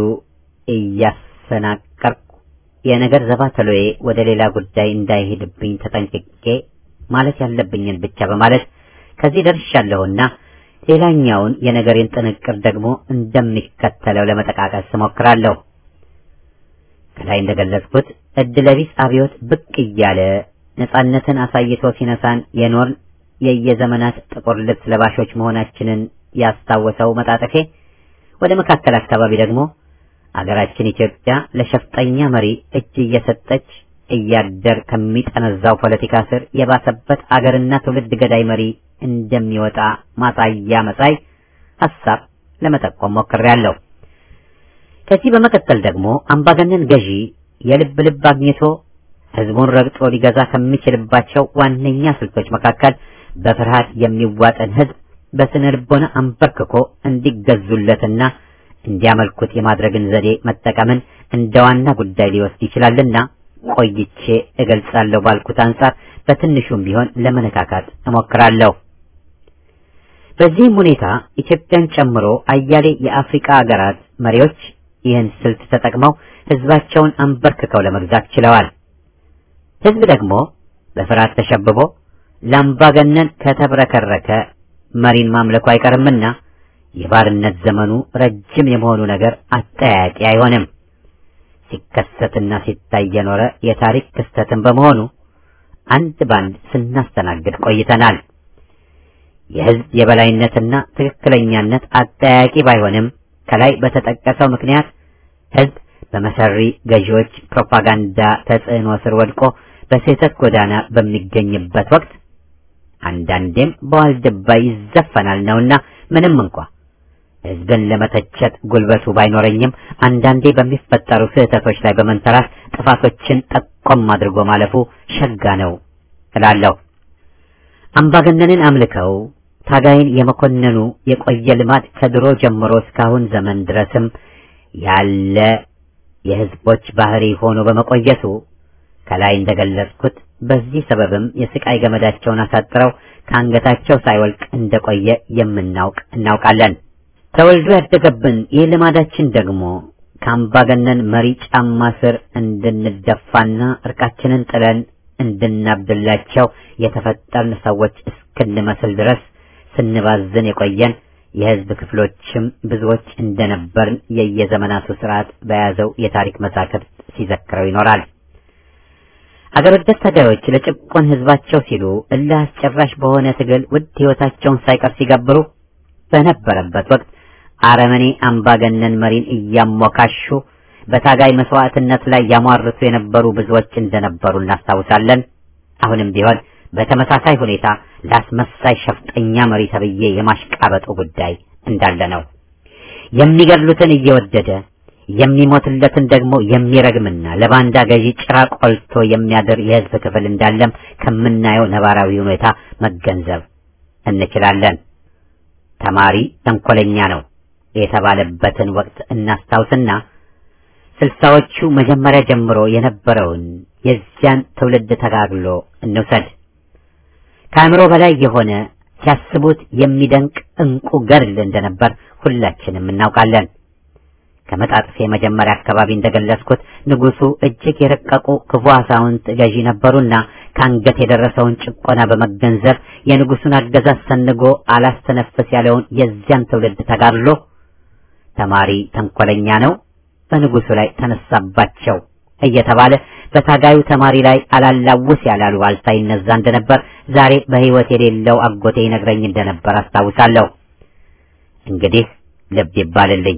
እያሰናቀርኩ የነገር ዘባተሎዬ ወደ ሌላ ጉዳይ እንዳይሄድብኝ ተጠንቅቄ ማለት ያለብኝን ብቻ በማለት ከዚህ ደርሻለሁና ሌላኛውን የነገሬን ጥንቅር ደግሞ እንደሚከተለው ለመጠቃቀስ እሞክራለሁ። ከላይ እንደገለጽኩት እድለቢስ አብዮት ብቅ እያለ ነጻነትን አሳይቶ ሲነሳን የኖርን የየዘመናት ጥቁር ልብስ ለባሾች መሆናችንን ያስታወሰው መጣጠፌ ወደ መካከል አካባቢ ደግሞ አገራችን ኢትዮጵያ ለሸፍጠኛ መሪ እጅ እየሰጠች እያደር ከሚጠነዛው ፖለቲካ ስር የባሰበት አገርና ትውልድ ገዳይ መሪ እንደሚወጣ ማሳያ መሳይ ሐሳብ ለመጠቆም ሞክሬያለሁ። ከዚህ በመቀጠል ደግሞ አምባገነን ገዢ የልብ ልብ አግኝቶ ህዝቡን ረግጦ ሊገዛ ከሚችልባቸው ዋነኛ ስልቶች መካከል በፍርሃት የሚዋጠን ህዝብ በስነ ልቦና አንበርክኮ እንዲገዙለትና እንዲያመልኩት የማድረግን ዘዴ መጠቀምን እንደ ዋና ጉዳይ ሊወስድ ይችላልና ቆይቼ እገልጻለሁ ባልኩት አንጻር በትንሹም ቢሆን ለመነካካት እሞክራለሁ። በዚህም ሁኔታ ኢትዮጵያን ጨምሮ አያሌ የአፍሪካ አገራት መሪዎች ይህን ስልት ተጠቅመው ህዝባቸውን አንበርክከው ለመግዛት ችለዋል። ህዝብ ደግሞ በፍርሃት ተሸብቦ ለአምባገነን ከተብረከረከ መሪን ማምለኩ አይቀርምና የባርነት ዘመኑ ረጅም የመሆኑ ነገር አጠያያቂ አይሆንም። ሲከሰትና ሲታይ የኖረ የታሪክ ክስተትን በመሆኑ አንድ ባንድ ስናስተናግድ ቆይተናል። የህዝብ የበላይነትና ትክክለኛነት አጠያያቂ ባይሆንም ከላይ በተጠቀሰው ምክንያት ህዝብ በመሰሪ ገዢዎች ፕሮፓጋንዳ ተጽዕኖ ስር ወድቆ በስህተት ጎዳና በሚገኝበት ወቅት አንዳንዴም በዋልድባ ይዘፈናል ነውና ምንም እንኳ ህዝብን ለመተቸት ጉልበቱ ባይኖረኝም አንዳንዴ በሚፈጠሩ ስህተቶች ላይ በመንተራስ ጥፋቶችን ጠቆም አድርጎ ማለፉ ሸጋ ነው እላለሁ። አምባገነንን አምልከው ታጋይን የመኮነኑ የቆየ ልማድ ከድሮ ጀምሮ እስካሁን ዘመን ድረስም ያለ የህዝቦች ባህሪ ሆኖ በመቆየቱ ከላይ እንደገለጽኩት በዚህ ሰበብም የስቃይ ገመዳቸውን አሳጥረው ከአንገታቸው ሳይወልቅ እንደቆየ የምናውቅ እናውቃለን። ተወልዶ ያደገብን ይህ ልማዳችን ደግሞ ከአምባገነን መሪ ጫማ ስር እንድንደፋና እርቃችንን ጥለን እንድናብድላቸው የተፈጠርን ሰዎች እስክንመስል ድረስ ስንባዝን የቆየን የህዝብ ክፍሎችም ብዙዎች እንደነበርን የየዘመናቱ ስርዓት በያዘው የታሪክ መዛክርት ሲዘክረው ይኖራል። አገር ወዳድ ታጋዮች ለጭቆን ህዝባቸው ሲሉ እልህ አስጨራሽ በሆነ ትግል ውድ ህይወታቸውን ሳይቀር ሲገብሩ በነበረበት ወቅት አረመኔ አምባገነን መሪን እያሞካሹ በታጋይ መስዋዕትነት ላይ ያሟርቱ የነበሩ ብዙዎች እንደነበሩ እናስታውሳለን። አሁንም ቢሆን በተመሳሳይ ሁኔታ ላስመሳይ ሸፍጠኛ መሪ ተብዬ የማሽቃበጡ ጉዳይ እንዳለ ነው። የሚገድሉትን እየወደደ የሚሞትለትን ደግሞ የሚረግምና ለባንዳ ገዢ ጭራ ቆልቶ የሚያድር የህዝብ ክፍል እንዳለም ከምናየው ነባራዊ ሁኔታ መገንዘብ እንችላለን። ተማሪ ተንኮለኛ ነው የተባለበትን ወቅት እናስታውስና ስልሳዎቹ መጀመሪያ ጀምሮ የነበረውን የዚያን ትውልድ ተጋግሎ እንውሰድ። ከአእምሮ በላይ የሆነ ሲያስቡት የሚደንቅ እንቁ ገድል እንደነበር ሁላችንም እናውቃለን። ከመጣጥፌ መጀመሪያ አካባቢ እንደገለጽኩት ንጉሱ እጅግ የረቀቁ ክፉ አዛውንት ገዢ ነበሩና ከአንገት የደረሰውን ጭቆና በመገንዘብ የንጉሱን አገዛዝ ሰንጎ አላስተነፍስ ያለውን የዚያን ትውልድ ተጋድሎ ተማሪ ተንኮለኛ ነው፣ በንጉሱ ላይ ተነሳባቸው እየተባለ በታጋዩ ተማሪ ላይ አላላውስ ያላሉ አልታ ይነዛ እንደነበር ዛሬ በሕይወት የሌለው አጎቴ ይነግረኝ እንደነበር አስታውሳለሁ። እንግዲህ ልብ ይባልልኝ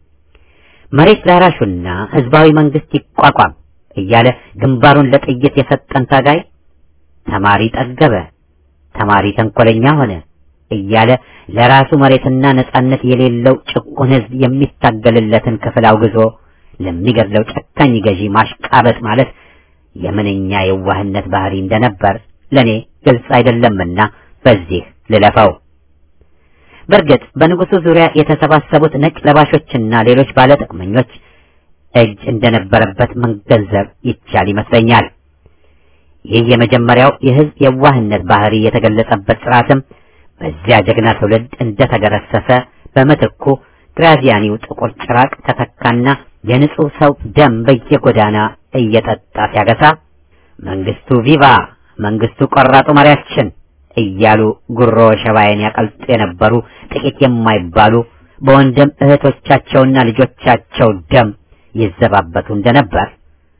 መሬት ላራሹና ህዝባዊ መንግስት ይቋቋም እያለ ግንባሩን ለጥይት የሰጠን ታጋይ ተማሪ ጠገበ፣ ተማሪ ተንኮለኛ ሆነ እያለ ለራሱ መሬትና ነጻነት የሌለው ጭቁን ህዝብ የሚታገልለትን ክፍል አውግዞ ለሚገድለው ጨካኝ ገዢ ማሽቃበጥ ማለት የምንኛ የዋህነት ባህሪ እንደነበር ለኔ ግልጽ አይደለምና በዚህ ልለፈው። በእርግጥ በንጉሱ ዙሪያ የተሰባሰቡት ነጭ ለባሾችና ሌሎች ባለጥቅመኞች እጅ እንደነበረበት መገንዘብ ይቻል ይመስለኛል። ይህ የመጀመሪያው የህዝብ የዋህነት ባህሪ የተገለጸበት ስርዓትም በዚያ ጀግና ትውልድ እንደተገረሰሰ በምትኩ ግራዚያኒው ጥቁር ጭራቅ ተተካና የንጹህ ሰው ደም በየጎዳና እየጠጣ ሲያገሳ መንግስቱ ቪቫ መንግስቱ ቆራጡ መሪያችን እያሉ ጉሮ ሸባይን ያቀልጡ የነበሩ ጥቂት የማይባሉ በወንድም እህቶቻቸውና ልጆቻቸው ደም ይዘባበቱ እንደነበር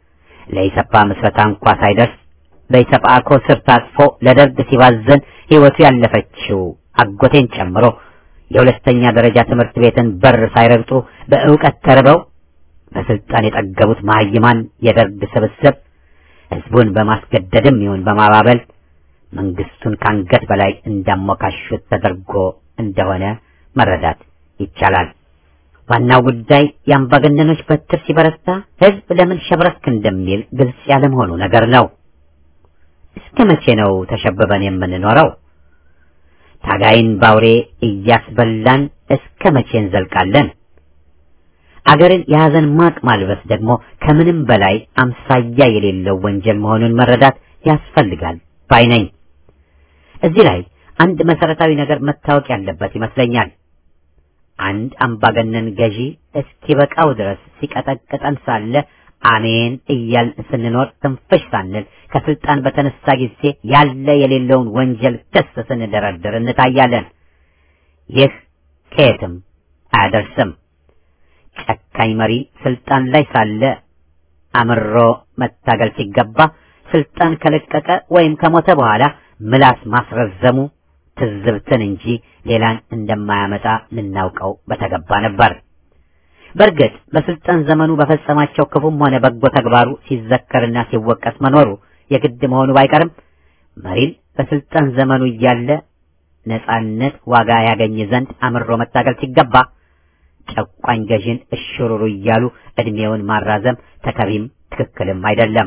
ለኢሰፓ ምስረታ እንኳ ሳይደርስ በኢሰፓኮ ስር ታጥፎ ለደርግ ሲባዘን ሕይወቱ ያለፈችው አጎቴን ጨምሮ የሁለተኛ ደረጃ ትምህርት ቤትን በር ሳይረግጡ በእውቀት ተርበው በስልጣን የጠገቡት መሀይማን የደርግ ስብስብ ህዝቡን በማስገደድም ይሁን በማባበል መንግስቱን ከአንገት በላይ እንዳሞካሹት ተደርጎ እንደሆነ መረዳት ይቻላል። ዋናው ጉዳይ የአምባገነኖች በትር ሲበረታ ህዝብ ለምን ሸብረክ እንደሚል ግልጽ ያለመሆኑ ነገር ነው። እስከ መቼ ነው ተሸብበን የምንኖረው? ታጋይን ባውሬ እያስበላን እስከ መቼ እንዘልቃለን? አገርን የሐዘን ማቅ ማልበስ ደግሞ ከምንም በላይ አምሳያ የሌለው ወንጀል መሆኑን መረዳት ያስፈልጋል ባይ ነኝ። እዚህ ላይ አንድ መሰረታዊ ነገር መታወቅ ያለበት ይመስለኛል። አንድ አምባገነን ገዢ እስኪበቃው ድረስ ሲቀጠቅጠን ሳለ አሜን እያልን ስንኖር ትንፍሽ ሳንል ከስልጣን በተነሳ ጊዜ ያለ የሌለውን ወንጀል ክስ ስንደረድር እንታያለን። ይህ ከየትም አያደርስም። ጨካኝ መሪ ስልጣን ላይ ሳለ አምሮ መታገል ሲገባ ስልጣን ከለቀቀ ወይም ከሞተ በኋላ ምላስ ማስረዘሙ ትዝብትን እንጂ ሌላን እንደማያመጣ ልናውቀው በተገባ ነበር። በእርግጥ በስልጣን ዘመኑ በፈጸማቸው ክፉም ሆነ በጎ ተግባሩ ሲዘከርና ሲወቀስ መኖሩ የግድ መሆኑ ባይቀርም መሪን በስልጣን ዘመኑ እያለ ነጻነት ዋጋ ያገኝ ዘንድ አምሮ መታገል ሲገባ ጨቋኝ ገዢን እሽሩሩ እያሉ እድሜውን ማራዘም ተከቢም ትክክልም አይደለም።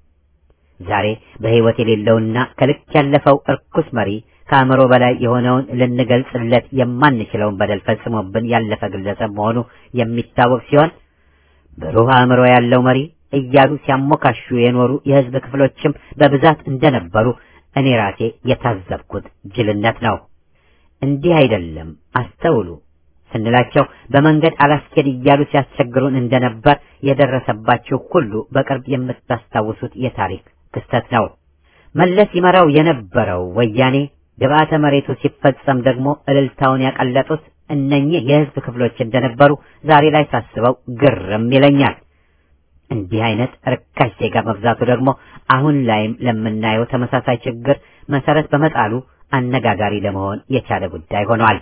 ዛሬ በሕይወት የሌለውና ከልክ ያለፈው እርኩስ መሪ ከአእምሮ በላይ የሆነውን ልንገልጽለት የማንችለውን በደል ፈጽሞብን ያለፈ ግለሰብ መሆኑ የሚታወቅ ሲሆን ብሩህ አእምሮ ያለው መሪ እያሉ ሲያሞካሹ የኖሩ የሕዝብ ክፍሎችም በብዛት እንደነበሩ እኔ ራሴ የታዘብኩት ጅልነት ነው። እንዲህ አይደለም አስተውሉ ስንላቸው በመንገድ አላስኬድ እያሉ ሲያስቸግሩን እንደነበር የደረሰባችሁ ሁሉ በቅርብ የምታስታውሱት የታሪክ ክስተት ነው። መለስ ይመራው የነበረው ወያኔ ግብአተ መሬቱ ሲፈጸም ደግሞ እልልታውን ያቀለጡት እነኚህ የህዝብ ክፍሎች እንደነበሩ ዛሬ ላይ ሳስበው ግርም ይለኛል። እንዲህ አይነት ርካሽ ዜጋ መብዛቱ ደግሞ አሁን ላይም ለምናየው ተመሳሳይ ችግር መሰረት በመጣሉ አነጋጋሪ ለመሆን የቻለ ጉዳይ ሆኗል።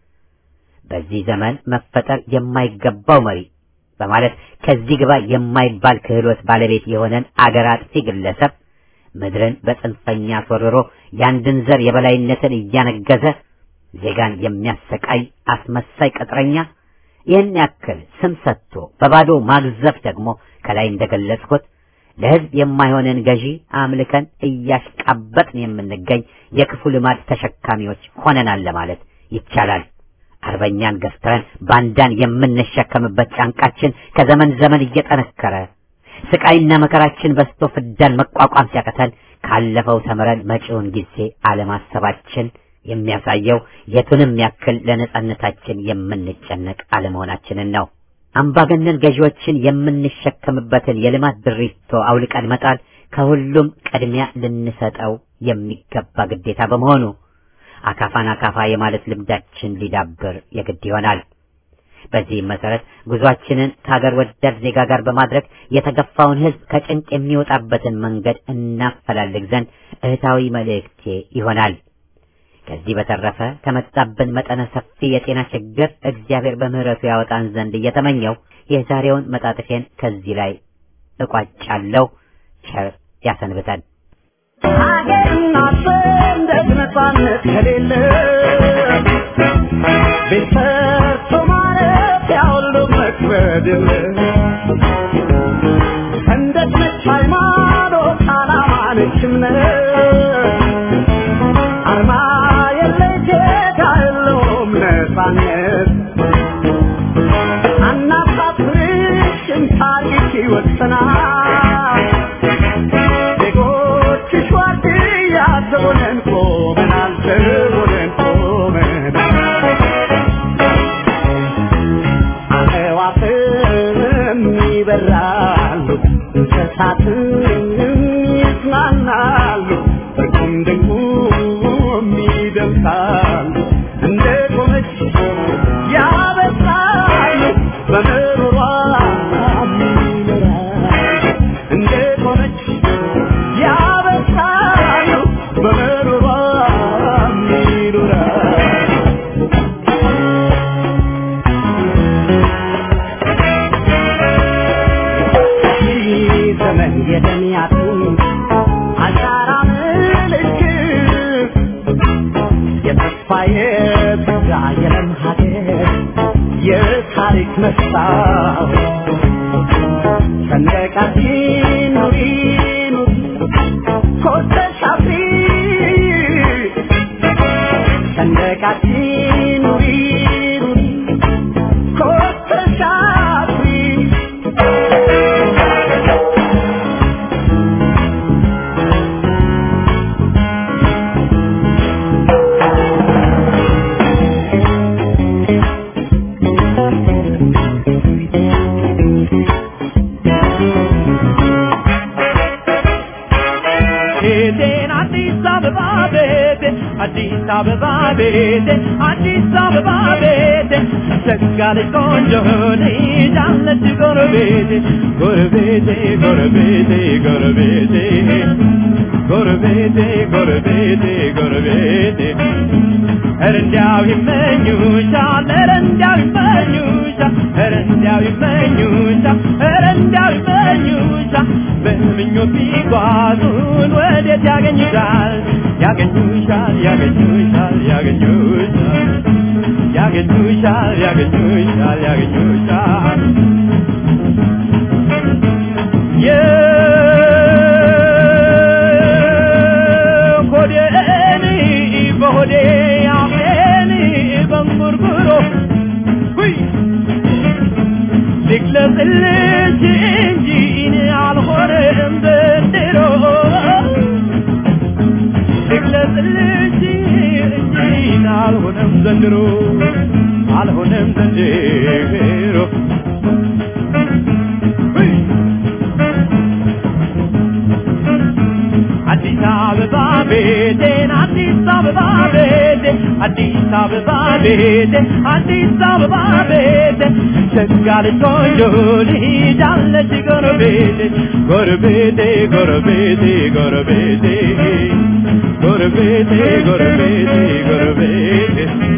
በዚህ ዘመን መፈጠር የማይገባው መሪ በማለት ከዚህ ግባ የማይባል ክህሎት ባለቤት የሆነን አገር አጥፊ ግለሰብ ምድርን በጽንፈኛ አስወርሮ የአንድን ዘር የበላይነትን እያነገዘ ዜጋን የሚያሰቃይ አስመሳይ ቅጥረኛ ይህን ያክል ስም ሰጥቶ በባዶ ማግዘፍ ደግሞ ከላይ እንደገለጽኩት ለህዝብ የማይሆንን ገዢ አምልከን እያሽቃበጥን የምንገኝ የክፉ ልማድ ተሸካሚዎች ሆነናል ለማለት ይቻላል። አርበኛን ገፍትረን ባንዳን የምንሸከምበት ጫንቃችን ከዘመን ዘመን እየጠነከረ ስቃይና መከራችን በስቶ ፍዳን መቋቋም ሲያቀተን ካለፈው ተምረን መጪውን ጊዜ አለማሰባችን የሚያሳየው የቱንም ያክል ለነጻነታችን የምንጨነቅ አለመሆናችንን ነው። አምባገነን ገዢዎችን የምንሸከምበትን የልማት ድሪቶ አውልቀን መጣል ከሁሉም ቅድሚያ ልንሰጠው የሚገባ ግዴታ በመሆኑ አካፋን አካፋ የማለት ልምዳችን ሊዳብር የግድ ይሆናል። በዚህም መሰረት ጉዟችንን ከሀገር ወዳድ ዜጋ ጋር በማድረግ የተገፋውን ሕዝብ ከጭንቅ የሚወጣበትን መንገድ እናፈላልግ ዘንድ እህታዊ መልእክቴ ይሆናል። ከዚህ በተረፈ ከመጣብን መጠነ ሰፊ የጤና ችግር እግዚአብሔር በምሕረቱ ያወጣን ዘንድ እየተመኘው የዛሬውን መጣጥፌን ከዚህ ላይ እቋጫለሁ። ቸር ያሰንብተን። ሀገርና ሰንደቅ ነፃነት ከሌለ ቤት ሰርቶ ማለት ያሁሉ መክበድ የለ ሰንደቅ ነች ሃይማኖት፣ ዓላማ ነች እምነት አርማ የለሽ ጌታ የለውም ነፃነት አናሳፍርሽም ታሪክ ይወሰናል ዜጎችሽ ዋርድያ ዘቦነን ቆመናል ዘቦነን ቆመናል አዕዋፍም ይበራሉ እንስሳትም ይጽናናሉ እርቁም ድንቁም ይደምሳሉ እንደ ቆመች ያበስራሉ በምሮሯ ይኖራሉ እንደ ቆመች የደሚያቱ አሻራ ምልክት የተስፋዬ ብዛ የለም ሀገር የታሪክ መስታወት ሰንደቃችን ኑሪ ኑሪ ኮተሽ አፍሪ ሰንደቃችን ኑሪ ኑሪ ኮተሽ አፍሪ ቤቴን አዲስ አበባ ቤቴ አዲስ አበባ ቤቴ አዲስ አበባ ቤቴ ሸጋለች ቆንጆ ልጅ አለች ጎረቤቴ ጎረቤቴ ጎረቤቴ ጎረቤቴ ጎረቤቴ ጎረቤቴ ጎረቤቴ ኧረ እንዲያው ይመኙሻል ኧረ እንዲያው ይመኙሻል ኧረ እንዲያው ይመኙሻል ኧረ እንዲያው ይመኙሻል በምኞት ቢጓዙን ወዴት ያገኙሻል ያገኙሻል ያገኙሻል ያገኙሻል ያገኙሻል ያገኙሻል ያገኙሻል የሆዴን በሆዴ አፌን በንጉርጉሮ ሁይ ልግለጽልሽ እንጂ እኔ አልሆነም ዘንድሮ ልግለጽልሽ እንጂ እኔ አልሆነም ዘንድሮ አልሆነም ዘንድሮ ሁይ አዲስ አበባ ቤቴን አዲስ አበባ ቤቴ አዲስ አበባ ቤቴ አዲስ አበባ ቤቴ ሸጋ ልጅ ቆንጆ ልጅ አለች ጎረቤቴ ጎረቤቴ ጎረቤቴ ጎረቤቴ ጎረቤቴ ጎረቤቴ ጎረቤቴ